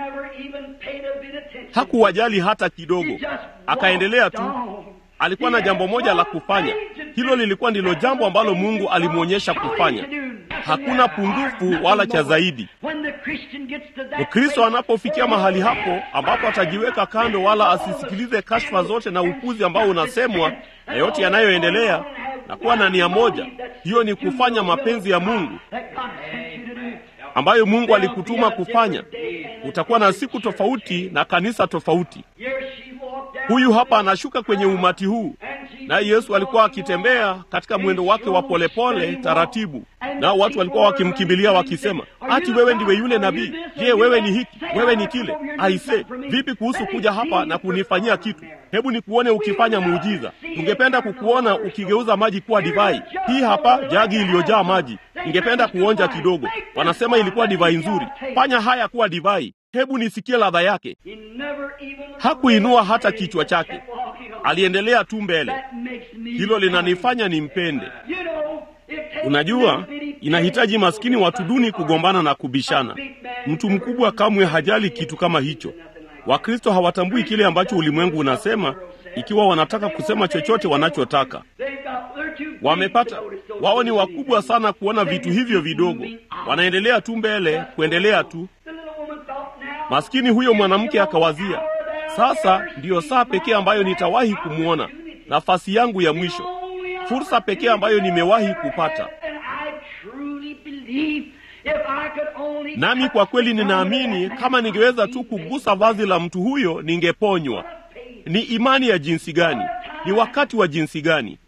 Hakuwajali hata kidogo, akaendelea tu. Alikuwa na jambo moja la kufanya. Hilo lilikuwa ndilo jambo ambalo Mungu alimwonyesha kufanya. Hakuna pungufu wala cha zaidi. Mkristo anapofikia mahali hapo ambapo atajiweka kando, wala asisikilize kashfa zote na upuzi ambao unasemwa na yote yanayoendelea, na kuwa na nia moja, hiyo ni kufanya mapenzi ya Mungu ambayo Mungu alikutuma kufanya. Utakuwa na siku tofauti na kanisa tofauti. Huyu hapa anashuka kwenye umati huu, naye Yesu alikuwa akitembea katika mwendo wake wa polepole taratibu, nao watu walikuwa wakimkimbilia wakisema, ati wewe ndiwe yule nabii? Je, wewe ni hiki? Wewe ni kile? Aise, vipi kuhusu kuja hapa na kunifanyia kitu? Hebu nikuone ukifanya muujiza. Tungependa kukuona ukigeuza maji kuwa divai. Hii hapa jagi iliyojaa maji, ningependa kuonja kidogo. Wanasema ilikuwa divai nzuri. Fanya haya kuwa divai. Hebu nisikie ladha yake. Hakuinua hata kichwa chake, aliendelea tu mbele. Hilo linanifanya nimpende. Unajua, inahitaji maskini watu duni kugombana na kubishana. Mtu mkubwa kamwe hajali kitu kama hicho. Wakristo hawatambui kile ambacho ulimwengu unasema, ikiwa wanataka kusema chochote wanachotaka. Wamepata, wao ni wakubwa sana kuona vitu hivyo vidogo. Wanaendelea tu mbele, kuendelea tu. Maskini huyo mwanamke akawazia, sasa ndiyo saa pekee ambayo nitawahi kumwona, nafasi yangu ya mwisho, fursa pekee ambayo nimewahi kupata. Nami kwa kweli ninaamini kama ningeweza tu kugusa vazi la mtu huyo ningeponywa. Ni imani ya jinsi gani! Ni wakati wa jinsi gani!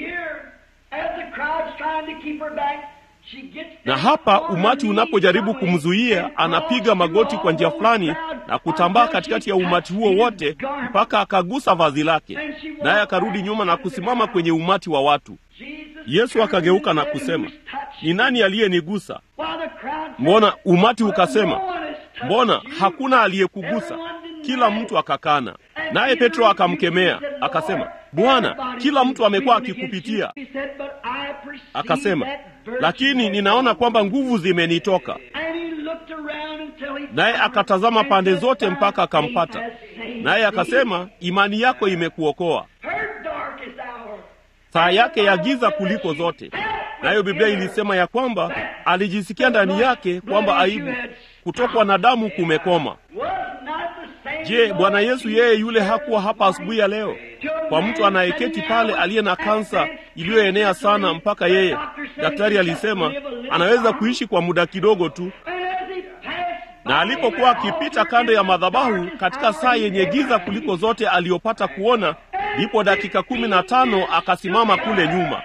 Na hapa umati unapojaribu kumzuia, anapiga magoti kwa njia fulani na kutambaa katikati ya umati huo wote mpaka akagusa vazi lake, naye akarudi nyuma na kusimama kwenye umati wa watu. Yesu akageuka na kusema, ni nani aliyenigusa? Mbona umati ukasema, mbona hakuna aliyekugusa? Kila mtu akakana. Naye Petro akamkemea akasema, Bwana, kila mtu amekuwa akikupitia. Akasema, lakini ninaona kwamba nguvu zimenitoka. Naye akatazama pande zote mpaka akampata. Naye akasema, imani yako imekuokoa. Saa yake ya giza kuliko zote. Nayo Biblia ilisema ya kwamba alijisikia ndani yake kwamba aibu, kutokwa na damu kumekoma. Je, Bwana Yesu yeye yule hakuwa hapa asubuhi ya leo kwa mtu anayeketi pale aliye na kansa iliyoenea sana mpaka yeye daktari alisema anaweza kuishi kwa muda kidogo tu, na alipokuwa akipita kando ya madhabahu katika saa yenye giza kuliko zote aliyopata kuona, ndipo dakika kumi na tano akasimama kule nyuma,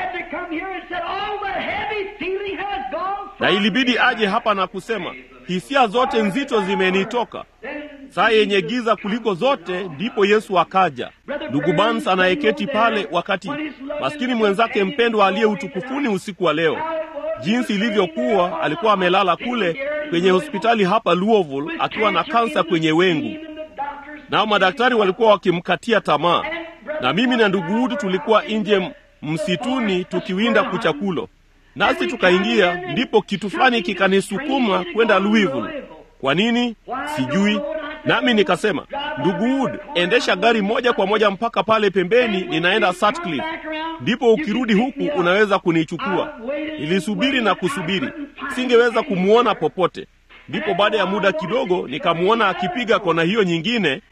na ilibidi aje hapa na kusema hisia zote nzito zimenitoka. Saa yenye giza kuliko zote, ndipo Yesu akaja. Ndugu Barnes anayeketi pale, wakati maskini mwenzake mpendwa aliye utukufuni usiku wa leo, jinsi ilivyokuwa, alikuwa amelala kule kwenye hospitali hapa Louisville akiwa na kansa kwenye wengu, nao madaktari walikuwa wakimkatia tamaa, na mimi na ndugu Wood tulikuwa nje msituni tukiwinda kuchakulo, nasi tukaingia, ndipo kitu fulani kikanisukuma kwenda Louisville. Kwa nini sijui. Nami nikasema, ndugu Wood, endesha gari moja kwa moja mpaka pale pembeni, ninaenda Sutcliffe, ndipo ukirudi huku unaweza kunichukua. Nilisubiri na kusubiri, singeweza kumwona popote. Ndipo baada ya muda kidogo nikamwona akipiga kona hiyo nyingine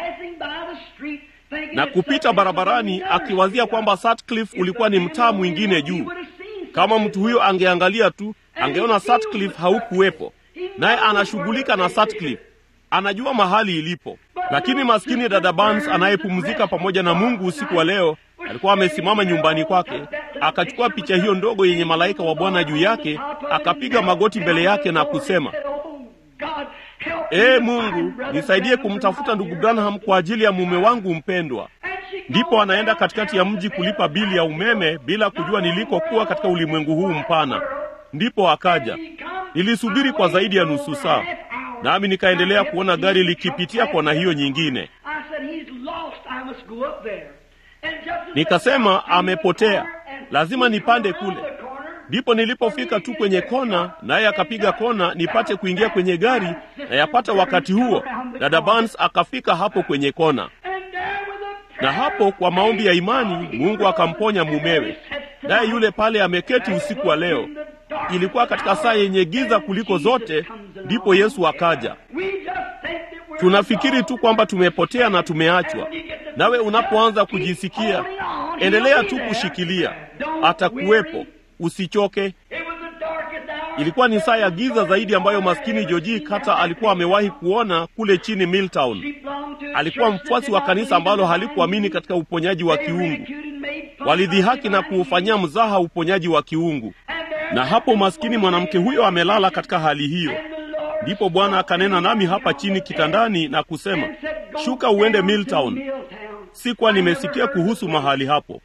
na kupita barabarani, akiwazia kwamba Sutcliffe ulikuwa ni mtaa mwingine juu. Kama mtu huyo angeangalia tu, angeona Sutcliffe haukuwepo, naye anashughulika na Sutcliffe, anajua mahali ilipo. Lakini maskini dada Barnes anayepumzika pamoja na Mungu usiku wa leo alikuwa amesimama nyumbani kwake, akachukua picha hiyo ndogo yenye malaika wa Bwana juu yake, akapiga magoti mbele yake na kusema, Ee Mungu, nisaidie kumtafuta ndugu Branham kwa ajili ya mume wangu mpendwa. Ndipo anaenda katikati ya mji kulipa bili ya umeme bila kujua nilikokuwa katika ulimwengu huu mpana. Ndipo akaja. Nilisubiri kwa zaidi ya nusu saa, nami nikaendelea kuona gari likipitia kona hiyo nyingine. Nikasema amepotea, lazima nipande kule. Ndipo nilipofika tu kwenye kona, naye akapiga kona nipate kuingia kwenye gari, na yapata wakati huo dada Barnes akafika hapo kwenye kona, na hapo kwa maombi ya imani Mungu akamponya mumewe, naye yule pale ameketi usiku wa leo. Ilikuwa katika saa yenye giza kuliko zote, ndipo Yesu akaja. Tunafikiri tu kwamba tumepotea na tumeachwa. Nawe unapoanza kujisikia, endelea tu kushikilia, atakuwepo. Usichoke. Ilikuwa ni saa ya giza zaidi ambayo maskini Joji Kata alikuwa amewahi kuona kule chini Milltown. Alikuwa mfuasi wa kanisa ambalo halikuamini katika uponyaji wa kiungu. Walidhihaki na kuufanyia mzaha uponyaji wa kiungu, na hapo maskini mwanamke huyo amelala katika hali hiyo. Ndipo Bwana akanena nami hapa chini kitandani na kusema, shuka uende Milltown. Sikuwa nimesikia kuhusu mahali hapo.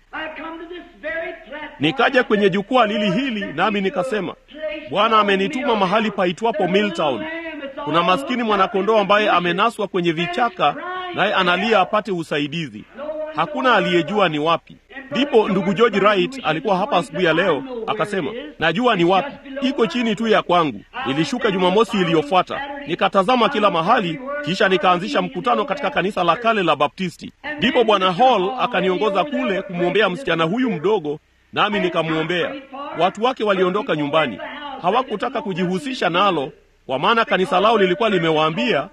Nikaja kwenye jukwaa lili hili, nami nikasema, Bwana amenituma mahali paitwapo Milltown. Kuna maskini mwanakondoo ambaye amenaswa kwenye vichaka, naye analia apate usaidizi. Hakuna aliyejua ni wapi. Ndipo ndugu George Wright alikuwa hapa asubuhi ya leo, akasema, najua ni wapi, iko chini tu ya kwangu. Nilishuka Jumamosi iliyofuata, nikatazama kila mahali, kisha nikaanzisha mkutano katika kanisa la kale la Baptisti. Ndipo bwana Hall akaniongoza kule kumwombea msichana huyu mdogo nami nikamwombea. Watu wake waliondoka nyumbani, hawakutaka kujihusisha nalo, kwa maana kanisa lao lilikuwa limewaambia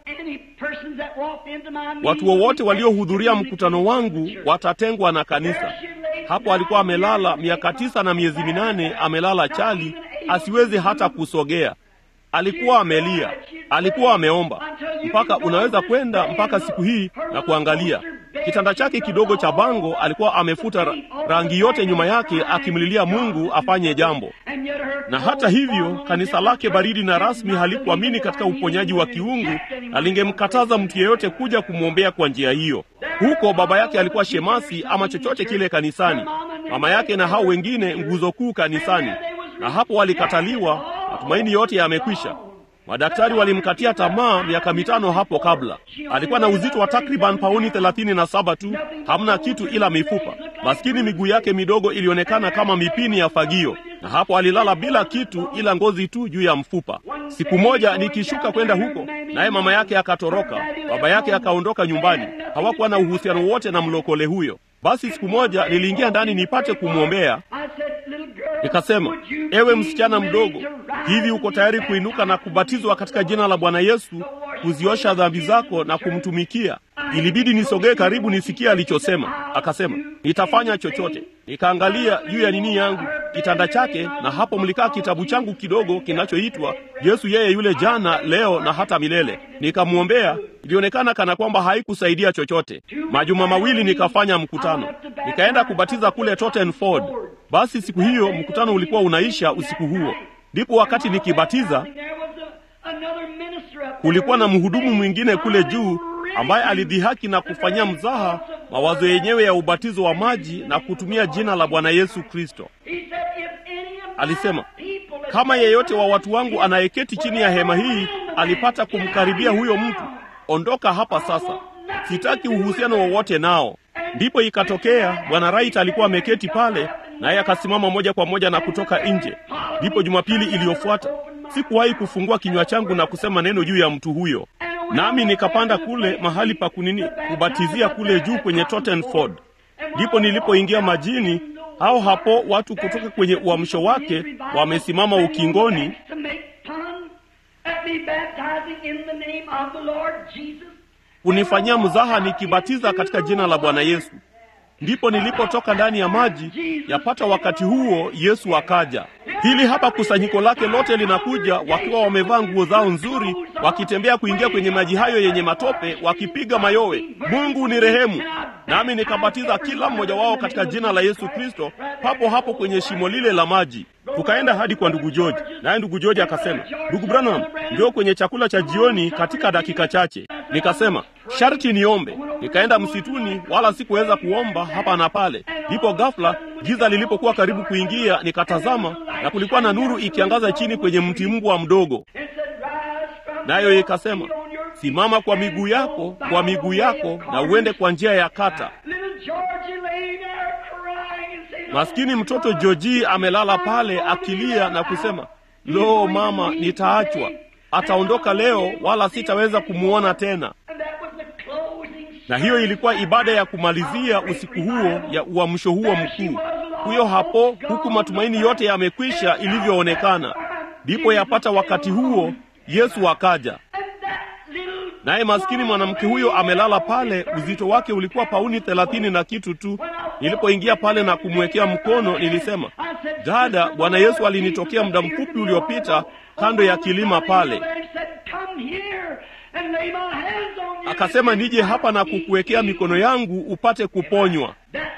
watu wowote waliohudhuria mkutano wangu watatengwa na kanisa. Hapo alikuwa amelala miaka tisa na miezi minane, amelala chali, asiwezi hata kusogea. Alikuwa amelia, alikuwa ameomba, mpaka unaweza kwenda mpaka siku hii na kuangalia kitanda chake kidogo cha bango. Alikuwa amefuta ra rangi yote nyuma yake, akimlilia Mungu afanye jambo. Na hata hivyo kanisa lake baridi na rasmi halikuamini katika uponyaji wa kiungu, na lingemkataza mtu yeyote kuja kumwombea kwa njia hiyo. Huko baba yake alikuwa shemasi ama chochote kile kanisani, mama yake na hao wengine nguzo kuu kanisani, na hapo walikataliwa. Matumaini yote yamekwisha. Madaktari walimkatia tamaa miaka mitano hapo kabla. Alikuwa na uzito wa takriban pauni thelathini na saba tu, hamna kitu ila mifupa. Maskini miguu yake midogo ilionekana kama mipini ya fagio, na hapo alilala bila kitu ila ngozi tu juu ya mfupa. Siku moja nikishuka kwenda huko, naye mama yake akatoroka, baba yake akaondoka nyumbani. Hawakuwa na uhusiano wote na mlokole huyo. Basi siku moja niliingia ndani nipate kumwombea. Nikasema, ewe msichana mdogo, hivi uko tayari kuinuka na kubatizwa katika jina la Bwana Yesu, kuziosha dhambi zako na kumtumikia? Ilibidi nisogee karibu nisikie alichosema. Akasema, nitafanya chochote. Nikaangalia juu ya nini yangu, kitanda chake, na hapo mlikaa kitabu changu kidogo kinachoitwa Yesu yeye yule jana, leo na hata milele. Nikamwombea. Ilionekana kana kwamba haikusaidia chochote. Majuma mawili nikafanya mkutano, nikaenda kubatiza kule Tottenford. Basi siku hiyo mkutano ulikuwa unaisha usiku huo. Ndipo wakati nikibatiza, kulikuwa na mhudumu mwingine kule juu ambaye alidhihaki na kufanyia mzaha mawazo yenyewe ya ubatizo wa maji na kutumia jina la Bwana Yesu Kristo. Alisema, kama yeyote wa watu wangu anayeketi chini ya hema hii alipata kumkaribia huyo mtu, ondoka hapa sasa, sitaki uhusiano wowote nao. Ndipo ikatokea Bwana Wright alikuwa ameketi pale, naye akasimama moja kwa moja na kutoka nje. Ndipo Jumapili iliyofuata sikuwahi kufungua kinywa changu na kusema neno juu ya mtu huyo, nami nikapanda kule mahali pa kunini kubatizia kule juu kwenye Tottenford. Ndipo nilipoingia majini, hao hapo watu kutoka kwenye uamsho wake wamesimama ukingoni kunifanyia mzaha nikibatiza katika jina la Bwana Yesu. Ndipo nilipotoka ndani ya maji. Yapata wakati huo Yesu akaja. Hili hapa kusanyiko lake lote linakuja wakiwa wamevaa nguo zao nzuri, wakitembea kuingia kwenye maji hayo yenye matope, wakipiga mayowe, Mungu ni rehemu. Nami nikabatiza kila mmoja wao katika jina la Yesu Kristo, papo hapo kwenye shimo lile la maji. Tukaenda hadi kwa ndugu George, naye ndugu George akasema, ndugu Branham, njoo kwenye chakula cha jioni katika dakika chache. Nikasema sharti niombe. Nikaenda msituni, wala sikuweza kuomba hapa na pale. Ndipo ghafla giza lilipokuwa karibu kuingia, nikatazama na kulikuwa na nuru ikiangaza chini kwenye mti mbwa mdogo, nayo ikasema, simama kwa miguu yako, kwa miguu yako, na uende kwa njia ya kata. Maskini mtoto Joji amelala pale akilia na kusema, lo, mama, nitaachwa, ataondoka leo, wala sitaweza kumwona tena. Na hiyo ilikuwa ibada ya kumalizia usiku huo ya uamsho huo mkuu. Huyo hapo, huku matumaini yote yamekwisha ilivyoonekana. Ndipo yapata wakati huo Yesu akaja, naye maskini mwanamke huyo amelala pale. Uzito wake ulikuwa pauni thelathini na kitu tu. Nilipoingia pale na kumwekea mkono, nilisema, dada, Bwana Yesu alinitokea muda mfupi uliopita kando ya kilima pale akasema nije hapa na kukuwekea mikono yangu upate kuponywa.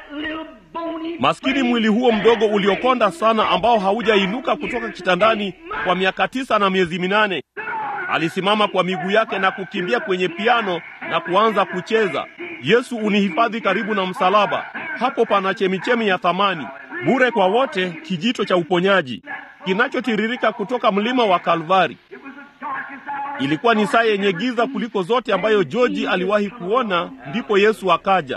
Maskini mwili huo mdogo uliokonda sana, ambao haujainuka kutoka kitandani kwa miaka tisa na miezi minane, alisimama kwa miguu yake na kukimbia kwenye piano na kuanza kucheza. Yesu unihifadhi karibu na msalaba. Hapo pana chemichemi ya thamani, bure kwa wote, kijito cha uponyaji kinachotiririka kutoka mlima wa Kalvari. Ilikuwa ni saa yenye giza kuliko zote ambayo George aliwahi kuona. Ndipo Yesu akaja.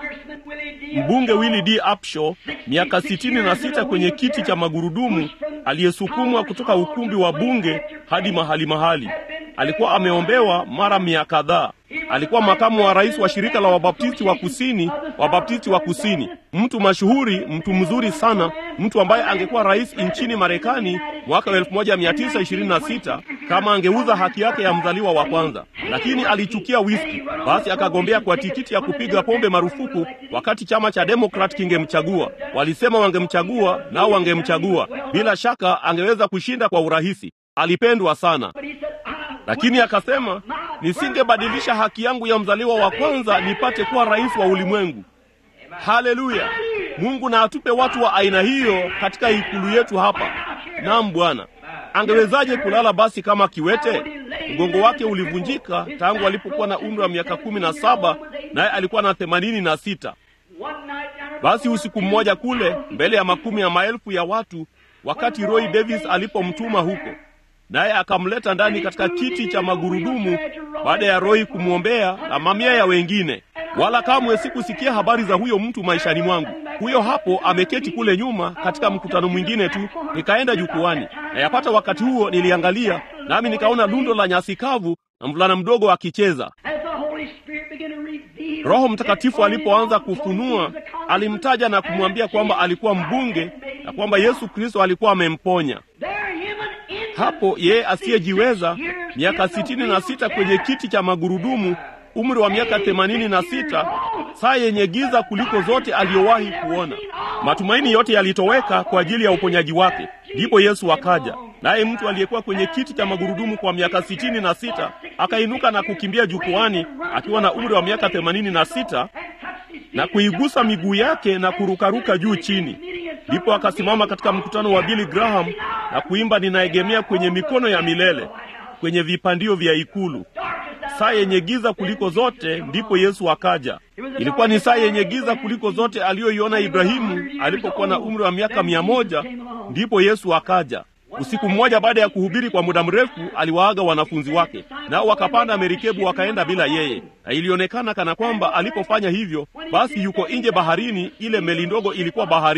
Mbunge Willie D. Upshaw, miaka sitini na sita kwenye kiti cha magurudumu, aliyesukumwa kutoka ukumbi wa bunge hadi mahali mahali. Alikuwa ameombewa mara mia kadhaa. Alikuwa makamu wa rais wa shirika la Wabaptisti wa Kusini, Wabaptisti wa Kusini, mtu mashuhuri, mtu mzuri sana, mtu ambaye angekuwa rais nchini Marekani mwaka 1926 kama angeuza haki yake ya mzaliwa wa kwanza, lakini alichukia whisky. Basi akagombea kwa tikiti ya kupiga pombe marufuku wakati chama cha Demokrat kingemchagua. Walisema wangemchagua, nao wangemchagua. Bila shaka angeweza kushinda kwa urahisi. Alipendwa sana lakini akasema, nisingebadilisha haki yangu ya mzaliwa wa kwanza nipate kuwa rais wa ulimwengu. Haleluya! Mungu na atupe watu wa aina hiyo katika ikulu yetu hapa. Naam Bwana. Angewezaje kulala basi kama kiwete? Mgongo wake ulivunjika tangu alipokuwa na umri wa miaka kumi na saba naye alikuwa na themanini na sita. Basi usiku mmoja kule mbele ya makumi ya maelfu ya watu, wakati Roy Davis alipomtuma huko naye akamleta ndani katika kiti cha magurudumu baada ya Roy kumwombea na mamia ya wengine. Wala kamwe sikusikia habari za huyo mtu maishani mwangu. Huyo hapo ameketi kule nyuma katika mkutano mwingine tu. Nikaenda jukwani, na yapata wakati huo niliangalia, nami nikaona lundo la nyasi kavu na mvulana mdogo akicheza. Roho Mtakatifu alipoanza kufunua, alimtaja na kumwambia kwamba alikuwa mbunge na kwamba Yesu Kristo alikuwa amemponya. Hapo yeye asiyejiweza, miaka sitini na sita kwenye kiti cha magurudumu, umri wa miaka themanini na sita, saa yenye giza kuliko zote aliyowahi kuona. Matumaini yote yalitoweka kwa ajili ya uponyaji wake. Ndipo Yesu akaja, naye mtu aliyekuwa kwenye kiti cha magurudumu kwa miaka sitini na sita akainuka na kukimbia jukwani akiwa na umri wa miaka themanini na sita na kuigusa miguu yake na kurukaruka juu chini. Ndipo akasimama katika mkutano wa Billy Graham na kuimba, ninaegemea kwenye mikono ya milele, kwenye vipandio vya ikulu. Saa yenye giza kuliko zote, ndipo Yesu akaja. Ilikuwa ni saa yenye giza kuliko zote aliyoiona Ibrahimu alipokuwa na umri wa miaka mia moja, ndipo Yesu akaja. Usiku mmoja baada ya kuhubiri kwa muda mrefu, aliwaaga wanafunzi wake, nao wakapanda merikebu wakaenda bila yeye, na ilionekana kana kwamba alipofanya hivyo, basi yuko nje baharini. Ile meli ndogo ilikuwa baharini.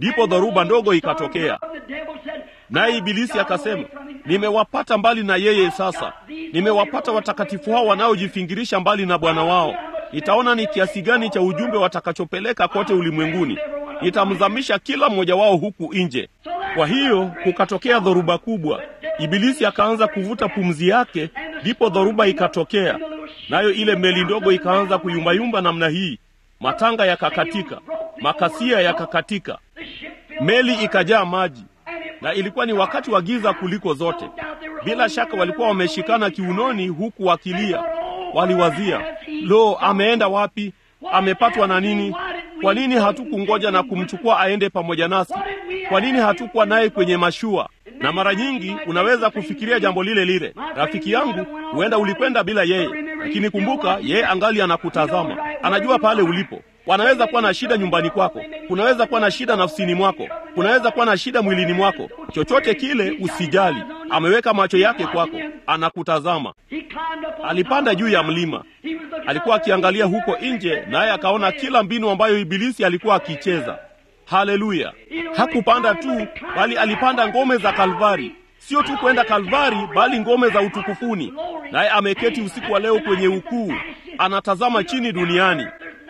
ndipo dhoruba ndogo ikatokea naye ibilisi akasema nimewapata mbali na yeye sasa nimewapata watakatifu hao wanaojifingirisha mbali na bwana wao nitaona ni kiasi gani cha ujumbe watakachopeleka kote ulimwenguni nitamzamisha kila mmoja wao huku nje kwa hiyo kukatokea dhoruba kubwa ibilisi akaanza kuvuta pumzi yake ndipo dhoruba ikatokea nayo ile meli ndogo ikaanza kuyumbayumba namna hii matanga yakakatika makasia yakakatika meli ikajaa maji na ilikuwa ni wakati wa giza kuliko zote bila shaka walikuwa wameshikana kiunoni huku wakilia waliwazia lo ameenda wapi amepatwa na nini kwa nini hatukungoja na kumchukua aende pamoja nasi kwa nini hatukuwa naye kwenye mashua na mara nyingi unaweza kufikiria jambo lile lile rafiki yangu huenda ulikwenda bila yeye lakini kumbuka yeye angali anakutazama anajua pale ulipo wanaweza kuwa na shida nyumbani kwako kunaweza kuwa na shida nafsini mwako kunaweza kuwa na shida mwilini mwako chochote kile usijali ameweka macho yake kwako anakutazama alipanda juu ya mlima alikuwa akiangalia huko nje naye akaona kila mbinu ambayo ibilisi alikuwa akicheza haleluya hakupanda tu bali alipanda ngome za kalvari sio tu kwenda kalvari bali ngome za utukufuni naye ameketi usiku wa leo kwenye ukuu anatazama chini duniani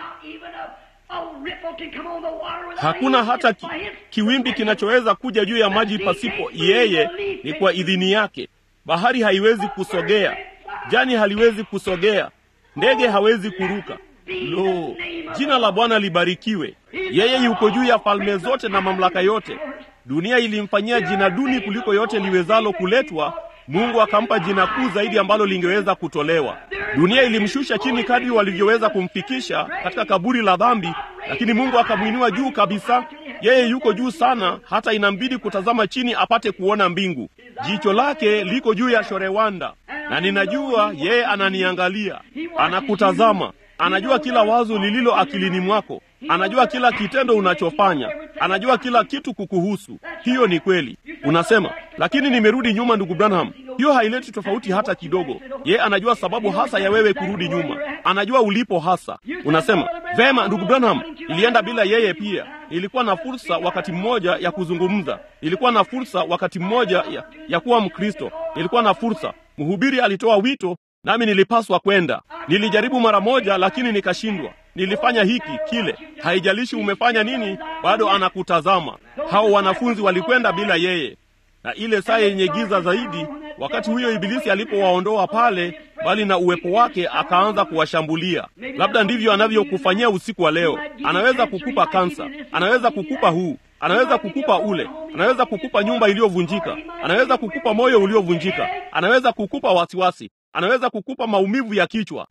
hakuna hata ki, kiwimbi kinachoweza kuja juu ya maji pasipo yeye ni kwa idhini yake bahari haiwezi kusogea jani haliwezi kusogea ndege hawezi kuruka lo jina la bwana libarikiwe yeye yuko juu ya falme zote na mamlaka yote dunia ilimfanyia jina duni kuliko yote liwezalo kuletwa mungu akampa jina kuu zaidi ambalo lingeweza kutolewa dunia ilimshusha chini kadri walivyoweza kumfikisha katika kaburi la dhambi lakini mungu akamwinua juu kabisa yeye yuko juu sana hata inambidi kutazama chini apate kuona mbingu jicho lake liko juu ya shorewanda na ninajua yeye ananiangalia anakutazama anajua kila wazo lililo akilini mwako anajua kila kitendo unachofanya anajua kila kitu kukuhusu hiyo ni kweli unasema lakini nimerudi nyuma ndugu branham hiyo haileti tofauti hata kidogo ye anajua sababu hasa ya wewe kurudi nyuma anajua ulipo hasa unasema vema ndugu branham ilienda bila yeye pia ilikuwa na fursa wakati mmoja ya kuzungumza ilikuwa na fursa wakati mmoja ya, ya kuwa mkristo ilikuwa na fursa mhubiri alitoa wito nami nilipaswa kwenda nilijaribu mara moja lakini nikashindwa nilifanya hiki kile haijalishi umefanya nini bado anakutazama hao wanafunzi walikwenda bila yeye na ile saa yenye giza zaidi wakati huyo ibilisi alipowaondoa pale bali na uwepo wake akaanza kuwashambulia labda ndivyo anavyokufanyia usiku wa leo anaweza kukupa kansa anaweza kukupa huu anaweza kukupa ule anaweza kukupa nyumba iliyovunjika anaweza kukupa moyo uliovunjika anaweza kukupa wasiwasi anaweza kukupa maumivu ya kichwa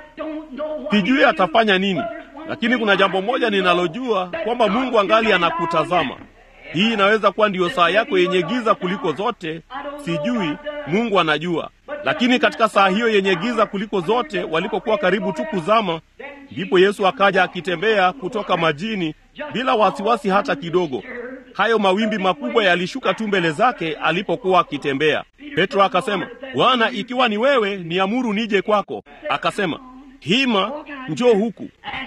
sijui atafanya nini lakini kuna jambo moja ninalojua kwamba mungu angali anakutazama hii inaweza kuwa ndiyo saa yako yenye giza kuliko zote sijui mungu anajua lakini katika saa hiyo yenye giza kuliko zote walipokuwa karibu tu kuzama ndipo yesu akaja akitembea kutoka majini bila wasiwasi hata kidogo hayo mawimbi makubwa yalishuka tu mbele zake alipokuwa akitembea petro akasema bwana ikiwa ni wewe niamuru nije kwako akasema hima njoo huku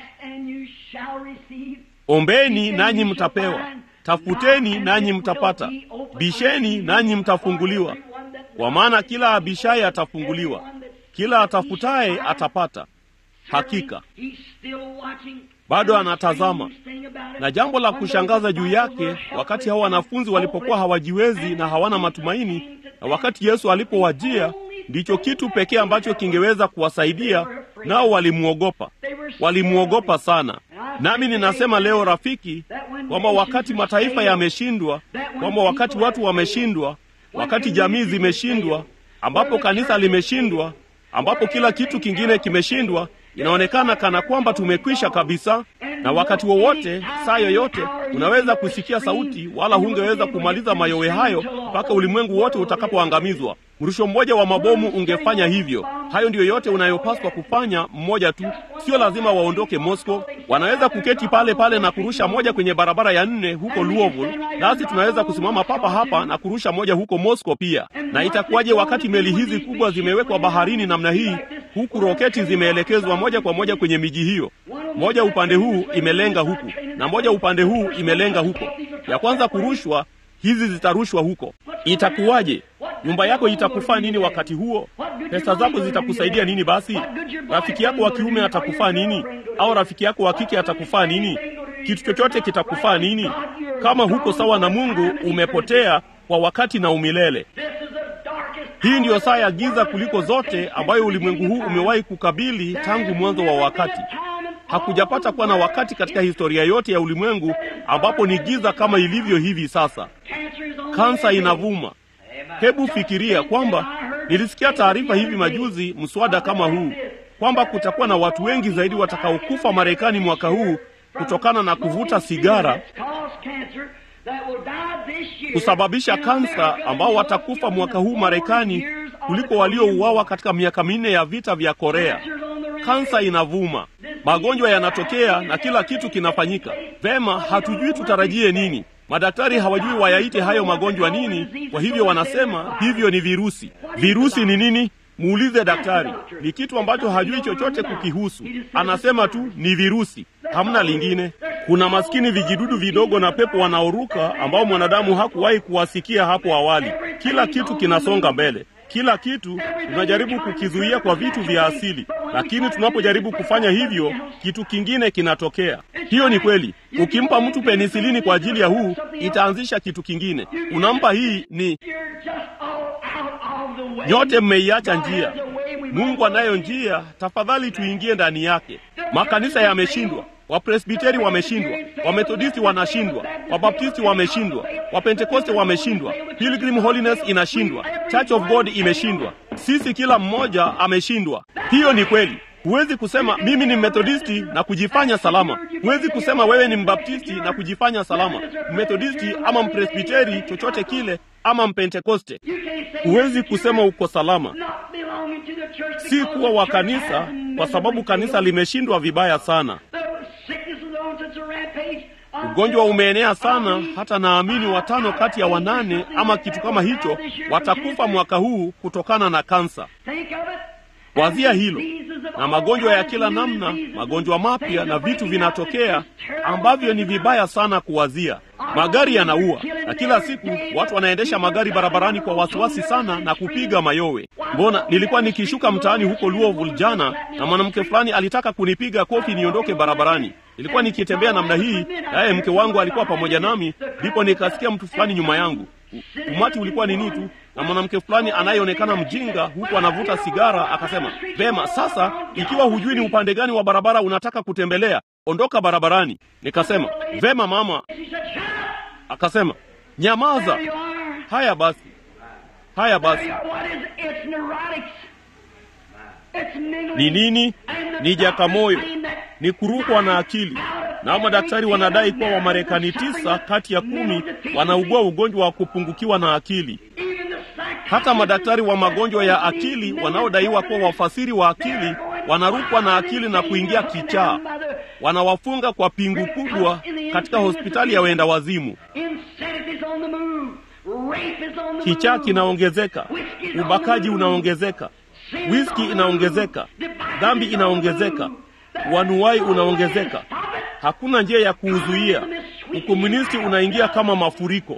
ombeni nanyi mtapewa tafuteni nanyi mtapata bisheni nanyi mtafunguliwa kwa maana kila abishaye atafunguliwa kila atafutaye atapata hakika bado anatazama na jambo la kushangaza juu yake wakati hao wanafunzi walipokuwa hawajiwezi na hawana matumaini na wakati yesu alipowajia ndicho kitu pekee ambacho kingeweza kuwasaidia nao walimwogopa walimwogopa sana nami ninasema leo rafiki kwamba wakati mataifa yameshindwa kwamba wakati watu wameshindwa wakati jamii zimeshindwa ambapo kanisa limeshindwa ambapo kila kitu kingine kimeshindwa inaonekana kana kwamba tumekwisha kabisa na wakati wowote saa yoyote unaweza kusikia sauti wala hungeweza kumaliza mayowe hayo mpaka ulimwengu wote utakapoangamizwa mrusho mmoja wa mabomu ungefanya hivyo hayo ndiyo yote unayopaswa kufanya mmoja tu sio lazima waondoke moscow wanaweza kuketi pale pale na kurusha moja kwenye barabara ya nne huko louisville nasi tunaweza kusimama papa hapa na kurusha moja huko moscow pia na itakuwaje wakati meli hizi kubwa zimewekwa baharini namna hii huku roketi zimeelekezwa moja kwa moja kwenye miji hiyo moja upande huu imelenga huku na moja upande huu imelenga huko. Ya kwanza kurushwa, hizi zitarushwa huko. Itakuwaje? Nyumba yako itakufaa nini wakati huo? Pesa zako zitakusaidia nini? Basi rafiki yako wa kiume atakufaa nini? Au rafiki yako wa kike atakufaa nini? Kitu chochote kitakufaa nini? Kama huko sawa na Mungu, umepotea kwa wakati na umilele. Hii ndiyo saa ya giza kuliko zote ambayo ulimwengu huu umewahi kukabili tangu mwanzo wa wakati. Hakujapata kuwa na wakati katika historia yote ya ulimwengu ambapo ni giza kama ilivyo hivi sasa. Kansa inavuma. Hebu fikiria kwamba nilisikia taarifa hivi majuzi, mswada kama huu, kwamba kutakuwa na watu wengi zaidi watakaokufa Marekani mwaka huu kutokana na kuvuta sigara, kusababisha kansa, ambao watakufa mwaka huu Marekani kuliko waliouawa katika miaka minne ya vita vya Korea. Kansa inavuma, magonjwa yanatokea na kila kitu kinafanyika vema. Hatujui tutarajie nini. Madaktari hawajui wayaite hayo magonjwa nini, kwa hivyo wanasema hivyo ni virusi. Virusi ni nini? Muulize daktari. Ni kitu ambacho hajui chochote kukihusu, anasema tu ni virusi, hamna lingine. Kuna maskini vijidudu vidogo na pepo wanaoruka ambao mwanadamu hakuwahi kuwasikia hapo awali. Kila kitu kinasonga mbele kila kitu tunajaribu kukizuia kwa vitu vya asili, lakini tunapojaribu kufanya hivyo, kitu kingine kinatokea. Hiyo ni kweli. Ukimpa mtu penisilini kwa ajili ya huu, itaanzisha kitu kingine. Unampa hii, ni nyote mmeiacha njia. Mungu anayo njia, tafadhali tuingie ndani yake. Makanisa yameshindwa. Wapresbiteri wameshindwa, Wamethodisti wanashindwa, Wabaptisti wameshindwa, Wapentekoste wameshindwa, Pilgrim Holiness inashindwa, Church of God imeshindwa, sisi kila mmoja ameshindwa. Hiyo ni kweli. Huwezi kusema mimi ni Methodisti na kujifanya salama. Huwezi kusema wewe ni Mbaptisti na kujifanya salama, Methodisti ama Mpresbiteri, chochote kile, ama Mpentekoste. Huwezi kusema uko salama, si kuwa wa kanisa, kwa sababu kanisa limeshindwa vibaya sana. Ugonjwa umeenea sana, hata naamini watano kati ya wanane ama kitu kama hicho watakufa mwaka huu kutokana na kansa. Wazia hilo, na magonjwa ya kila namna, magonjwa mapya na vitu vinatokea ambavyo ni vibaya sana kuwazia. Magari yanaua, na kila siku watu wanaendesha magari barabarani kwa wasiwasi sana na kupiga mayowe. Mbona nilikuwa nikishuka mtaani huko Louisville jana, na mwanamke fulani alitaka kunipiga kofi niondoke barabarani. Nilikuwa nikitembea namna hii, naye mke wangu alikuwa pamoja nami, ndipo nikasikia mtu fulani nyuma yangu. Umati ulikuwa nini tu na mwanamke fulani anayeonekana mjinga huku anavuta sigara, akasema, vema, sasa ikiwa hujui ni upande gani wa barabara unataka kutembelea, ondoka barabarani. Nikasema, vema mama. Akasema, nyamaza. Haya basi, haya basi. Ni nini? Ni jakamoyo, ni kurukwa na akili. Nao madaktari wanadai kuwa Wamarekani tisa kati ya kumi wanaugua ugonjwa wa kupungukiwa na akili. Hata madaktari wa magonjwa ya akili wanaodaiwa kuwa wafasiri wa akili wanarukwa na akili na kuingia kichaa. Wanawafunga kwa pingu kubwa katika hospitali ya wenda wazimu. Kichaa kinaongezeka, ubakaji unaongezeka, wiski inaongezeka, dhambi inaongezeka, wanuwai unaongezeka. Hakuna njia ya kuuzuia. Ukomunisti unaingia kama mafuriko.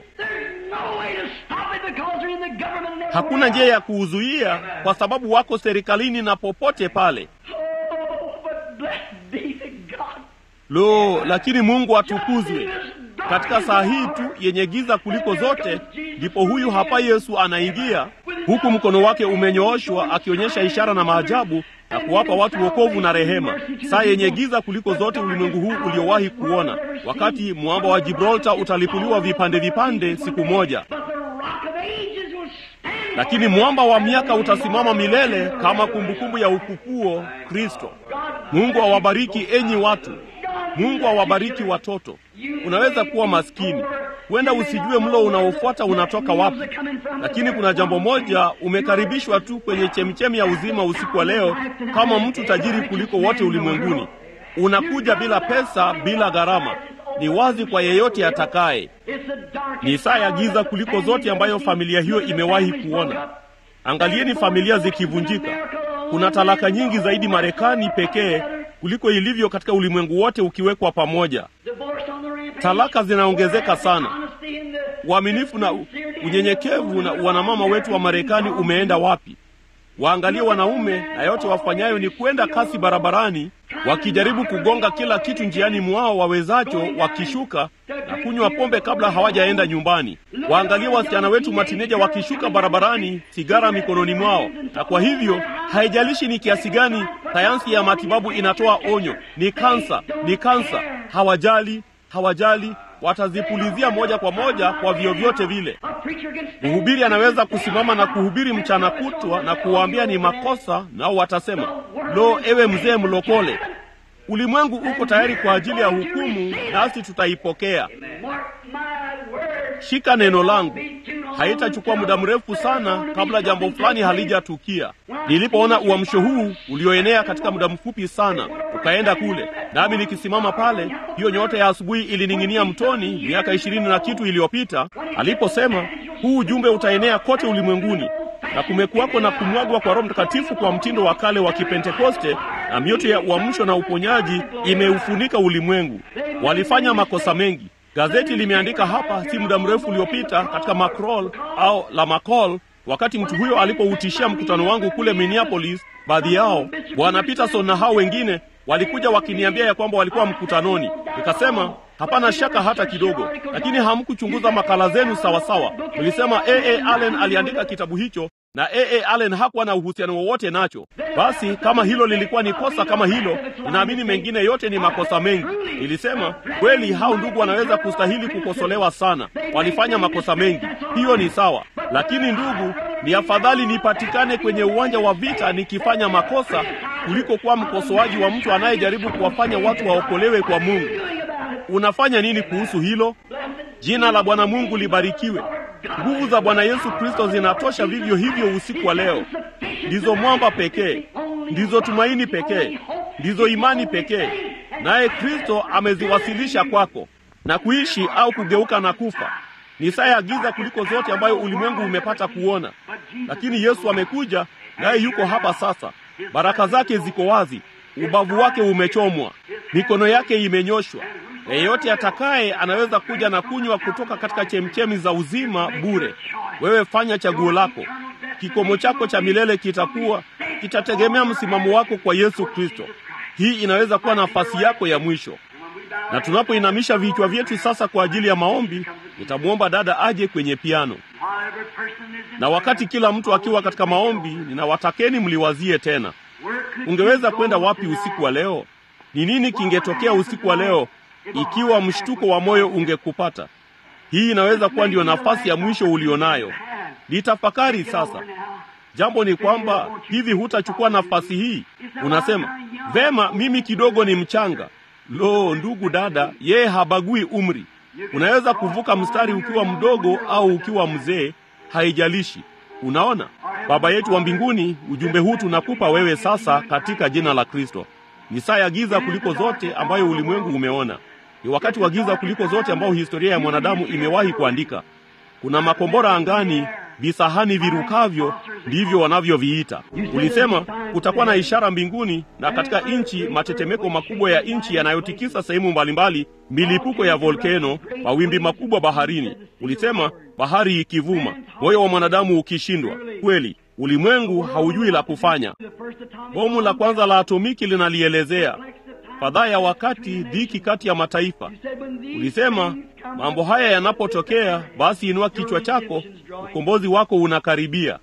Hakuna njia ya kuuzuia kwa sababu wako serikalini na popote pale. Lo, lakini Mungu atukuzwe. Katika saa hii tu yenye giza kuliko zote, ndipo huyu hapa Yesu anaingia, huku mkono wake umenyooshwa akionyesha ishara na maajabu na kuwapa watu wokovu na rehema. Saa yenye giza kuliko zote ulimwengu huu uliowahi kuona, wakati mwamba wa Gibraltar utalipuliwa vipande vipande siku moja, lakini mwamba wa miaka utasimama milele kama kumbukumbu ya ufufuo Kristo. Mungu awabariki enyi watu. Mungu awabariki watoto. Unaweza kuwa maskini, huenda usijue mlo unaofuata unatoka wapi, lakini kuna jambo moja, umekaribishwa tu kwenye chemichemi ya uzima usiku wa leo, kama mtu tajiri kuliko wote ulimwenguni. Unakuja bila pesa, bila gharama. Ni wazi kwa yeyote atakaye. Ni saa ya giza kuliko zote ambayo familia hiyo imewahi kuona. Angalieni familia zikivunjika. Kuna talaka nyingi zaidi Marekani pekee kuliko ilivyo katika ulimwengu wote ukiwekwa pamoja. talaka zinaongezeka sana. Uaminifu na unyenyekevu na wanamama wetu wa Marekani umeenda wapi? Waangalie wanaume, na yote wafanyayo ni kwenda kasi barabarani, wakijaribu kugonga kila kitu njiani mwao wawezacho, wakishuka na kunywa pombe kabla hawajaenda nyumbani. Waangalie wasichana wetu matineja wakishuka barabarani, sigara mikononi mwao. Na kwa hivyo haijalishi ni kiasi gani sayansi ya matibabu inatoa onyo, ni kansa, ni kansa, hawajali, hawajali watazipulizia moja kwa moja kwa vyovyote vile. Mhubiri anaweza kusimama na kuhubiri mchana kutwa na kuwaambia ni makosa, nao watasema lo, ewe mzee mlokole. Ulimwengu uko tayari kwa ajili ya hukumu, nasi tutaipokea. Shika neno langu, haitachukua muda mrefu sana kabla jambo fulani halijatukia. Nilipoona uamsho huu ulioenea katika muda mfupi sana ukaenda kule, nami nikisimama pale, hiyo nyota ya asubuhi ilining'inia mtoni miaka ishirini na kitu iliyopita, aliposema huu ujumbe utaenea kote ulimwenguni na kumekuwako na kumwagwa kwa Roho Mtakatifu kwa mtindo wa kale wa Kipentekoste, na mioto ya uamsho na uponyaji imeufunika ulimwengu. Walifanya makosa mengi. Gazeti limeandika hapa si muda mrefu uliopita katika Macrol au la Macol, wakati mtu huyo alipoutishia mkutano wangu kule Minneapolis, baadhi yao Bwana Peterson na hao wengine walikuja wakiniambia ya kwamba walikuwa mkutanoni. Nikasema hapana shaka hata kidogo, lakini hamkuchunguza makala zenu sawasawa. Mlisema A.A. Allen aliandika kitabu hicho na A.A. Allen hakuwa na uhusiano wowote nacho. Basi kama hilo lilikuwa ni kosa kama hilo, ninaamini mengine yote ni makosa mengi. Nilisema kweli, hao ndugu wanaweza kustahili kukosolewa sana, walifanya makosa mengi, hiyo ni sawa. Lakini ndugu, ni afadhali nipatikane kwenye uwanja wa vita nikifanya makosa kuliko kuwa mkosoaji wa mtu anayejaribu kuwafanya watu waokolewe kwa Mungu. Unafanya nini kuhusu hilo? Jina la Bwana Mungu libarikiwe. Nguvu za Bwana Yesu Kristo zinatosha vivyo hivyo usiku wa leo. Ndizo mwamba pekee, ndizo tumaini pekee, ndizo imani pekee, naye Kristo ameziwasilisha kwako. Na kuishi au kugeuka na kufa ni saa ya giza kuliko zote ambayo ulimwengu umepata kuona, lakini Yesu amekuja, naye yuko hapa sasa. Baraka zake ziko wazi, ubavu wake umechomwa, mikono yake imenyoshwa. Yeyote atakaye anaweza kuja na kunywa kutoka katika chemchemi za uzima bure. Wewe fanya chaguo lako. Kikomo chako cha milele kitakuwa kitategemea msimamo wako kwa Yesu Kristo. Hii inaweza kuwa nafasi yako ya mwisho. Na tunapoinamisha vichwa vyetu sasa kwa ajili ya maombi, nitamwomba dada aje kwenye piano, na wakati kila mtu akiwa katika maombi, ninawatakeni mliwazie tena, ungeweza kwenda wapi usiku wa leo? Ni nini kingetokea usiku wa leo ikiwa mshtuko wa moyo ungekupata? Hii inaweza kuwa ndiyo nafasi ya mwisho ulionayo. Litafakari sasa. Jambo ni kwamba hivi hutachukua nafasi hii. Unasema vema, mimi kidogo ni mchanga. Lo, ndugu dada, yeye habagui umri. Unaweza kuvuka mstari ukiwa mdogo au ukiwa mzee, haijalishi. Unaona, Baba yetu wa mbinguni, ujumbe huu tunakupa wewe sasa katika jina la Kristo. Ni saa ya giza kuliko zote ambayo ulimwengu umeona. Ni wakati wa giza kuliko zote ambao historia ya mwanadamu imewahi kuandika. Kuna makombora angani, visahani virukavyo, ndivyo wanavyoviita. Ulisema kutakuwa na ishara mbinguni na katika nchi, matetemeko makubwa ya nchi yanayotikisa sehemu mbalimbali, milipuko ya volkeno, mawimbi makubwa baharini. Ulisema bahari ikivuma, moyo wa mwanadamu ukishindwa. Kweli, ulimwengu haujui la kufanya. Bomu la kwanza la atomiki linalielezea fadhaa ya wakati, dhiki kati ya mataifa. Ulisema mambo haya yanapotokea, basi inua kichwa chako, ukombozi wako unakaribia.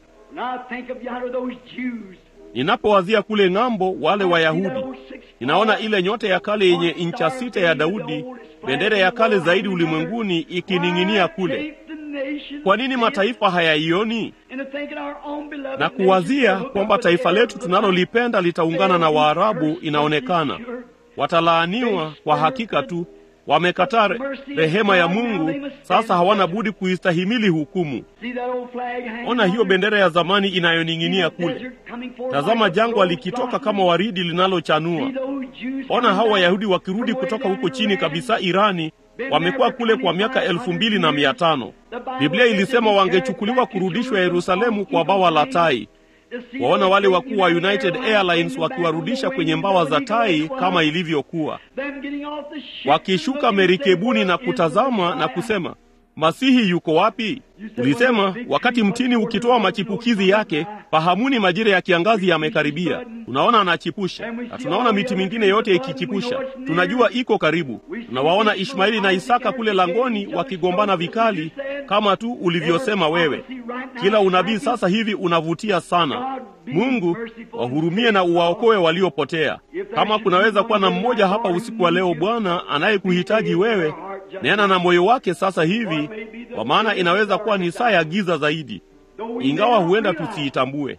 Ninapowazia kule ng'ambo, wale Wayahudi, ninaona ile nyota ya kale yenye incha sita ya Daudi, bendera ya kale zaidi ulimwenguni ikining'inia kule. Kwa nini mataifa hayaioni? Na kuwazia kwamba taifa letu tunalolipenda litaungana na Waarabu, inaonekana watalaaniwa kwa hakika tu. Wamekataa rehema ya Mungu, sasa hawana budi kuistahimili hukumu. Ona hiyo bendera ya zamani inayoning'inia kule. Tazama jangwa likitoka kama waridi linalochanua. Ona hao Wayahudi wakirudi kutoka huko chini kabisa Irani, wamekuwa kule kwa miaka elfu mbili na mia tano. Biblia ilisema wangechukuliwa kurudishwa Yerusalemu kwa bawa la tai. waona wale wakuu wa United Airlines wakiwarudisha kwenye mbawa za tai kama ilivyokuwa, wakishuka merikebuni na kutazama na kusema Masihi yuko wapi? Ulisema wakati mtini ukitoa machipukizi yake, fahamuni majira ya kiangazi yamekaribia. Tunaona anachipusha, na tunaona miti mingine yote ikichipusha. Tunajua iko karibu. Tunawaona Ishmaeli na Isaka kule langoni wakigombana vikali, kama tu ulivyosema wewe. Kila unabii sasa hivi unavutia sana. Mungu wahurumie na uwaokoe waliopotea. Kama kunaweza kuwa na mmoja hapa usiku wa leo, Bwana anayekuhitaji wewe, nena na moyo wake sasa hivi, kwa maana inaweza kuwa ni saa ya giza zaidi, ingawa huenda tusiitambue.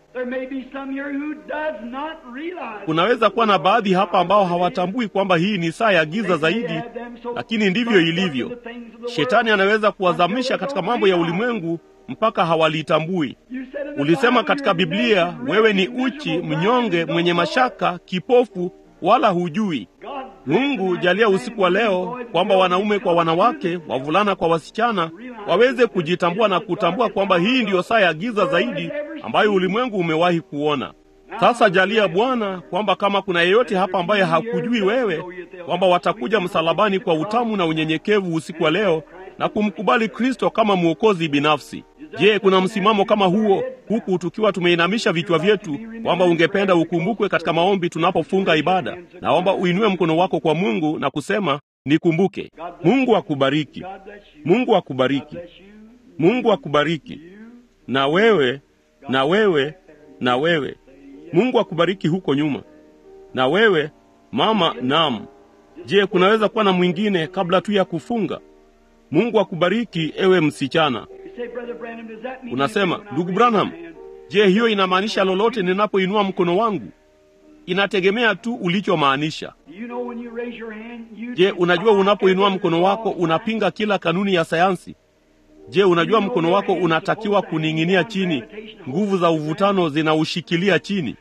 Kunaweza kuwa na baadhi hapa ambao hawatambui kwamba hii ni saa ya giza zaidi, lakini ndivyo ilivyo. Shetani anaweza kuwazamisha katika mambo ya ulimwengu mpaka hawalitambui. Ulisema katika Biblia, wewe ni uchi, mnyonge, mwenye mashaka, kipofu, wala hujui. Mungu jalia usiku wa leo kwamba wanaume kwa wanawake, wavulana kwa wasichana waweze kujitambua na kutambua kwamba hii ndiyo saa ya giza zaidi ambayo ulimwengu umewahi kuona. Sasa jalia Bwana kwamba kama kuna yeyote hapa ambaye hakujui wewe, kwamba watakuja msalabani kwa utamu na unyenyekevu usiku wa leo na kumkubali Kristo kama mwokozi binafsi. Je, kuna msimamo kama huo huku tukiwa tumeinamisha vichwa vyetu, kwamba ungependa ukumbukwe katika maombi tunapofunga ibada? Naomba uinue mkono wako kwa Mungu na kusema nikumbuke. Mungu akubariki, Mungu akubariki, Mungu akubariki. Na wewe na wewe na wewe, Mungu akubariki huko nyuma. Na wewe mama, naam. Je, kunaweza kuwa na mwingine kabla tu ya kufunga? Mungu akubariki ewe msichana. Unasema, ndugu Branham, je, hiyo inamaanisha lolote ninapoinua mkono wangu? Inategemea tu ulichomaanisha. Je, unajua unapoinua mkono wako unapinga kila kanuni ya sayansi? Je, unajua mkono wako unatakiwa kuning'inia chini, nguvu za uvutano zinaushikilia chini.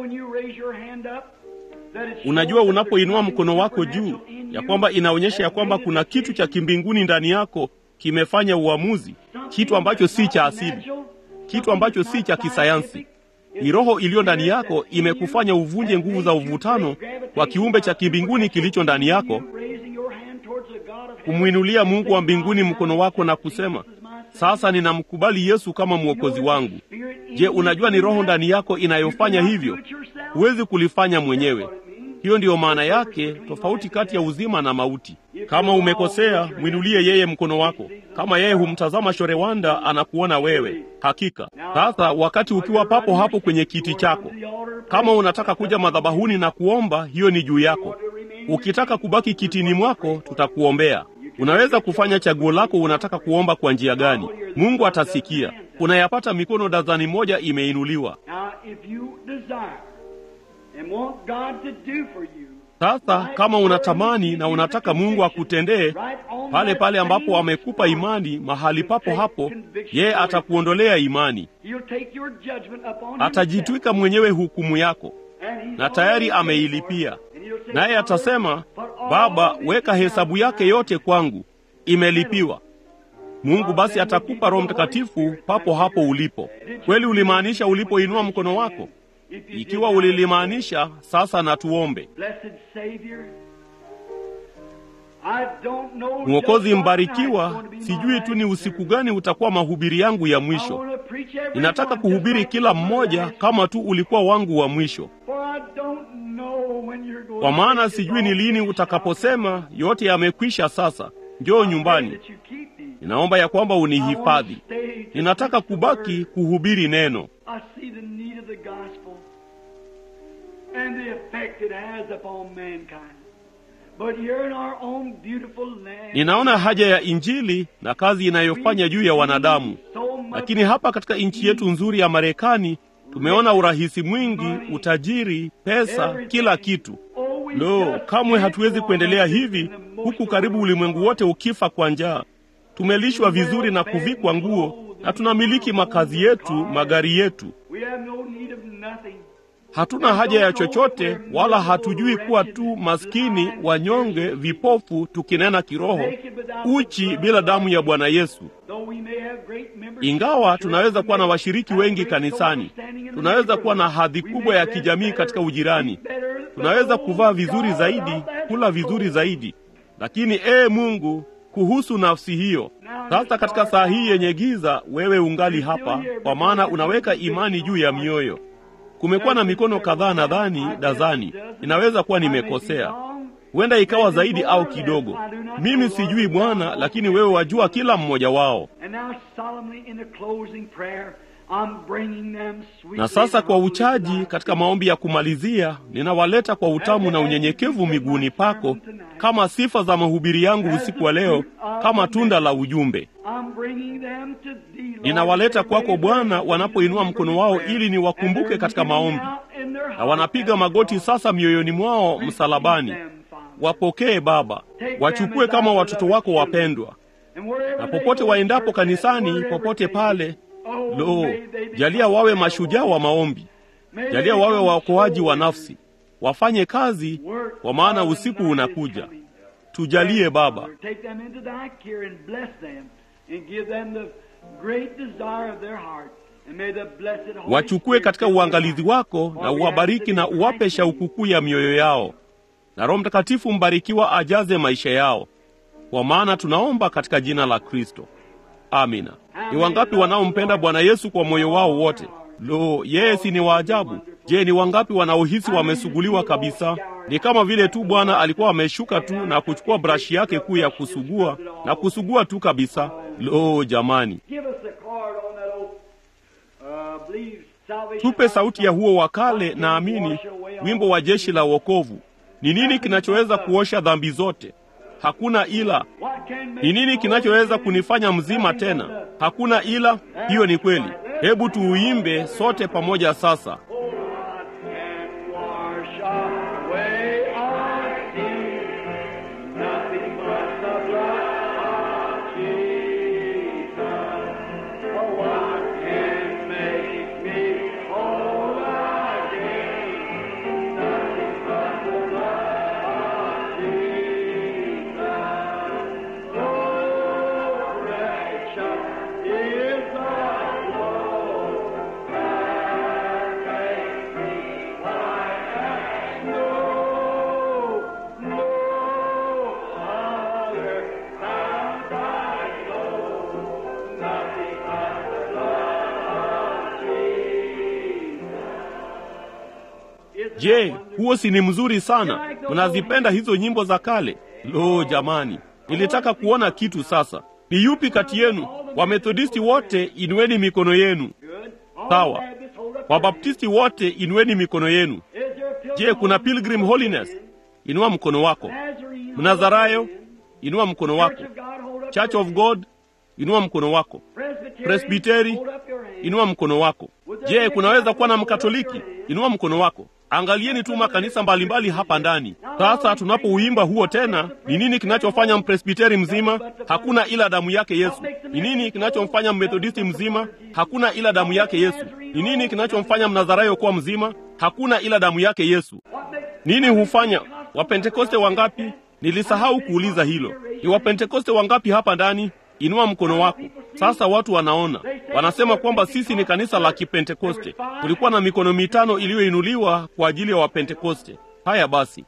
Unajua unapoinua mkono wako juu ya kwamba inaonyesha ya kwamba kuna kitu cha kimbinguni ndani yako kimefanya uamuzi, kitu ambacho si cha asili, kitu ambacho si cha kisayansi. Ni roho iliyo ndani yako imekufanya uvunje nguvu za uvutano kwa kiumbe cha kimbinguni kilicho ndani yako, kumwinulia Mungu wa mbinguni mkono wako na kusema, sasa ninamkubali Yesu kama mwokozi wangu. Je, unajua ni roho ndani yako inayofanya hivyo? Huwezi kulifanya mwenyewe. Hiyo ndiyo maana yake, tofauti kati ya uzima na mauti. Kama umekosea, mwinulie yeye mkono wako. Kama yeye humtazama Shorewanda, anakuona wewe. Hakika sasa, wakati ukiwa papo hapo kwenye kiti chako, kama unataka kuja madhabahuni na kuomba, hiyo ni juu yako. Ukitaka kubaki kitini mwako, tutakuombea. Unaweza kufanya chaguo lako, unataka kuomba kwa njia gani? Mungu atasikia. Unayapata mikono dazani moja imeinuliwa. Sasa kama unatamani na unataka Mungu akutendee pale pale ambapo amekupa imani, mahali papo hapo, yeye atakuondolea imani, atajitwika mwenyewe hukumu yako, na tayari ameilipia. Naye atasema, Baba, weka hesabu yake yote kwangu, imelipiwa. Mungu basi atakupa Roho Mtakatifu papo hapo ulipo. Kweli ulimaanisha ulipoinua mkono wako? Ikiwa ulilimaanisha, sasa na tuombe. Mwokozi mbarikiwa, sijui tu ni usiku gani utakuwa mahubiri yangu ya mwisho. Ninataka kuhubiri kila mmoja kama tu ulikuwa wangu wa mwisho, kwa maana sijui ni lini utakaposema yote yamekwisha, sasa njoo nyumbani. Ninaomba ya kwamba unihifadhi. Ninataka kubaki kuhubiri neno. Ninaona haja ya Injili na kazi inayofanya juu ya wanadamu, lakini hapa katika nchi yetu nzuri ya Marekani tumeona urahisi mwingi, utajiri, pesa, kila kitu. Lo, kamwe hatuwezi kuendelea hivi, huku karibu ulimwengu wote ukifa kwa njaa. Tumelishwa vizuri na kuvikwa nguo na tunamiliki makazi yetu, magari yetu. Hatuna haja ya chochote, wala hatujui kuwa tu maskini, wanyonge, vipofu, tukinena kiroho, uchi bila damu ya Bwana Yesu. Ingawa tunaweza kuwa na washiriki wengi kanisani, tunaweza kuwa na hadhi kubwa ya kijamii katika ujirani, tunaweza kuvaa vizuri zaidi, kula vizuri zaidi, lakini ee Mungu, kuhusu nafsi hiyo. Sasa katika saa hii yenye giza, wewe ungali hapa, kwa maana unaweka imani juu ya mioyo. Kumekuwa na mikono kadhaa, nadhani dazani, inaweza kuwa nimekosea, huenda ikawa zaidi au kidogo. Mimi sijui Bwana, lakini wewe wajua kila mmoja wao. Na sasa kwa uchaji, katika maombi ya kumalizia, ninawaleta kwa utamu na unyenyekevu miguuni pako, kama sifa za mahubiri yangu usiku wa leo, kama tunda la ujumbe. Ninawaleta kwako Bwana, wanapoinua mkono wao ili niwakumbuke katika maombi, na wanapiga magoti sasa mioyoni mwao msalabani. Wapokee Baba, wachukue kama watoto wako wapendwa, na popote waendapo kanisani, popote pale Lo, jalia wawe mashujaa wa maombi, jalia wawe waokoaji wa nafsi, wafanye kazi, kwa maana usiku unakuja. Tujalie Baba, wachukue katika uangalizi wako na uwabariki na uwape shauku kuu ya mioyo yao, na Roho Mtakatifu mbarikiwa ajaze maisha yao, kwa maana tunaomba katika jina la Kristo. Amina. Ni wangapi wanaompenda Bwana Yesu kwa moyo wao wote? Lo, yeye si ni waajabu! Je, ni wangapi wanaohisi wamesuguliwa kabisa? Ni kama vile tu Bwana alikuwa ameshuka tu na kuchukua brashi yake kuu ya kusugua na kusugua tu kabisa. Lo, jamani, tupe sauti ya huo wa kale, naamini wimbo wa jeshi la wokovu. Ni nini kinachoweza kuosha dhambi zote? Hakuna ila. Ni nini kinachoweza kunifanya mzima tena? Hakuna ila. Hiyo ni kweli. Hebu tuuimbe sote pamoja sasa. Je, huo si ni mzuri sana? Mnazipenda hizo nyimbo za kale? Lo, jamani, nilitaka kuona kitu sasa. Ni yupi kati yenu? Wamethodisti wote inueni mikono yenu. Sawa. Wabaptisti wote inueni mikono yenu. Je, kuna Pilgrim Holiness? Inua mkono wako. Mnazarayo, inua mkono wako. Church of God, inua mkono wako. Presbiteri, inua mkono wako. Je, kunaweza kuwa na Mkatoliki? Inua mkono wako. Angalieni tu makanisa mbalimbali hapa ndani. Sasa tunapouimba huo tena, ni nini kinachofanya mpresbiteri mzima? Hakuna ila damu yake Yesu. Ni nini kinachomfanya mmethodisti mzima? Hakuna ila damu yake Yesu. Ni nini kinachomfanya mnazarayo kuwa mzima? Hakuna ila damu yake Yesu. Nini hufanya wapentekoste wangapi? Nilisahau kuuliza hilo. Ni wapentekoste wangapi hapa ndani? Inua mkono wako. Sasa watu wanaona, wanasema kwamba sisi ni kanisa la Kipentekoste. Kulikuwa na mikono mitano iliyoinuliwa kwa ajili ya Wapentekoste. Haya basi,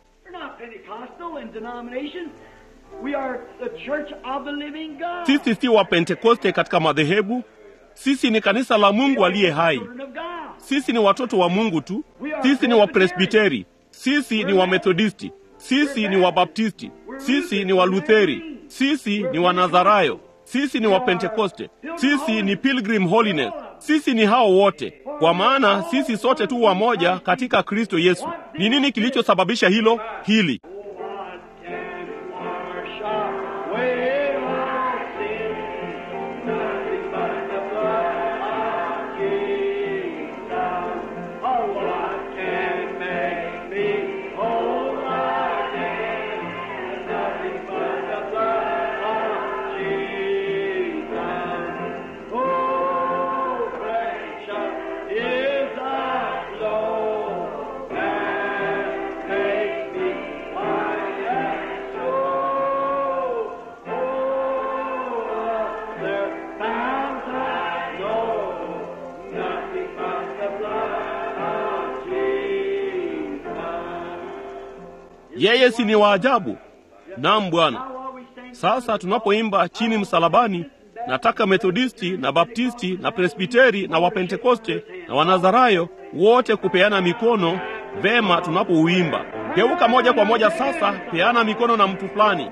sisi si Wapentekoste katika madhehebu. Sisi ni kanisa la Mungu aliye hai. Sisi ni watoto wa Mungu tu. Sisi ni Wapresbiteri, sisi ni Wamethodisti, sisi ni Wabaptisti, sisi ni Walutheri, sisi ni Wanazarayo, sisi ni Wapentekoste, sisi ni Pilgrim Holiness, sisi ni hao wote, kwa maana sisi sote tu wamoja katika Kristo Yesu. Ni nini kilichosababisha hilo? Hili is the flow that makes me Yeye si ni waajabu? Naam Bwana. Sasa tunapoimba chini msalabani, nataka Methodisti na Baptisti na Presbiteri na Wapentekoste na Wanazarayo wote kupeana mikono vema tunapouimba. Geuka moja kwa moja sasa, peana mikono na mtu fulani.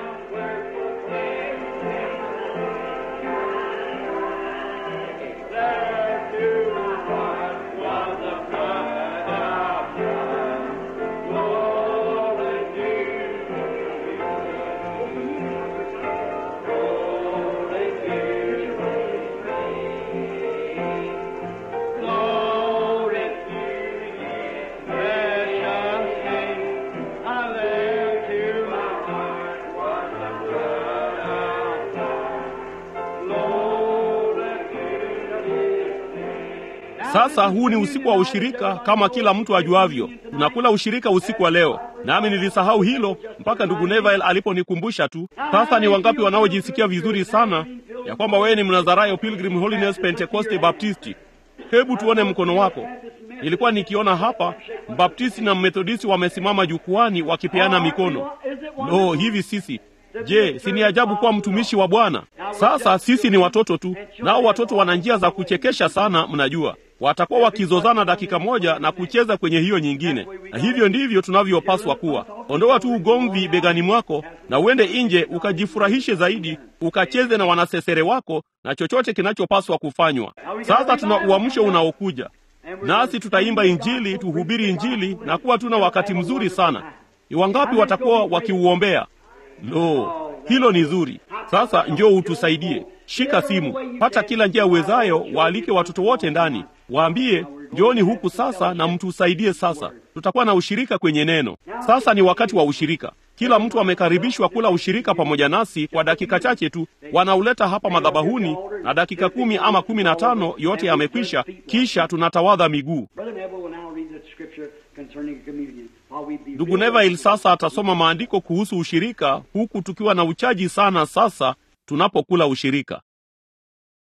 Sasa huu ni usiku wa ushirika, kama kila mtu ajuavyo. Tunakula ushirika usiku wa leo, nami nilisahau hilo mpaka ndugu Neville aliponikumbusha tu. Sasa ni wangapi wanaojisikia vizuri sana ya kwamba wewe ni Mnazarayo, Pilgrim Holiness, Pentecoste, Baptisti? Hebu tuone mkono wako. Nilikuwa nikiona hapa Mbaptisti na Mmethodisti wamesimama jukwani wakipeana mikono. Lo, hivi sisi Je, si ni ajabu kuwa mtumishi wa Bwana? Sasa sisi ni watoto tu, nao watoto wana njia za kuchekesha sana. Mnajua, watakuwa wakizozana dakika moja na kucheza kwenye hiyo nyingine, na hivyo ndivyo tunavyopaswa kuwa. Ondoa tu ugomvi begani mwako na uende nje ukajifurahishe zaidi, ukacheze na wanasesere wako na chochote kinachopaswa kufanywa. Sasa tuna uamsho unaokuja, nasi tutaimba Injili, tuhubiri Injili na kuwa tuna wakati mzuri sana. Ni wangapi watakuwa wakiuombea? Lo, hilo ni zuri. Sasa njoo utusaidie. Shika simu, pata kila njia uwezayo, waalike watoto wote ndani, waambie njooni huku sasa na mtusaidie. Sasa tutakuwa na ushirika kwenye neno. Sasa ni wakati wa ushirika. Kila mtu amekaribishwa kula ushirika pamoja nasi kwa dakika chache tu. Wanauleta hapa madhabahuni, na dakika kumi ama kumi na tano yote yamekwisha, kisha tunatawadha miguu. Ndugu Neville sasa atasoma maandiko kuhusu ushirika, huku tukiwa na uchaji sana sasa tunapokula ushirika.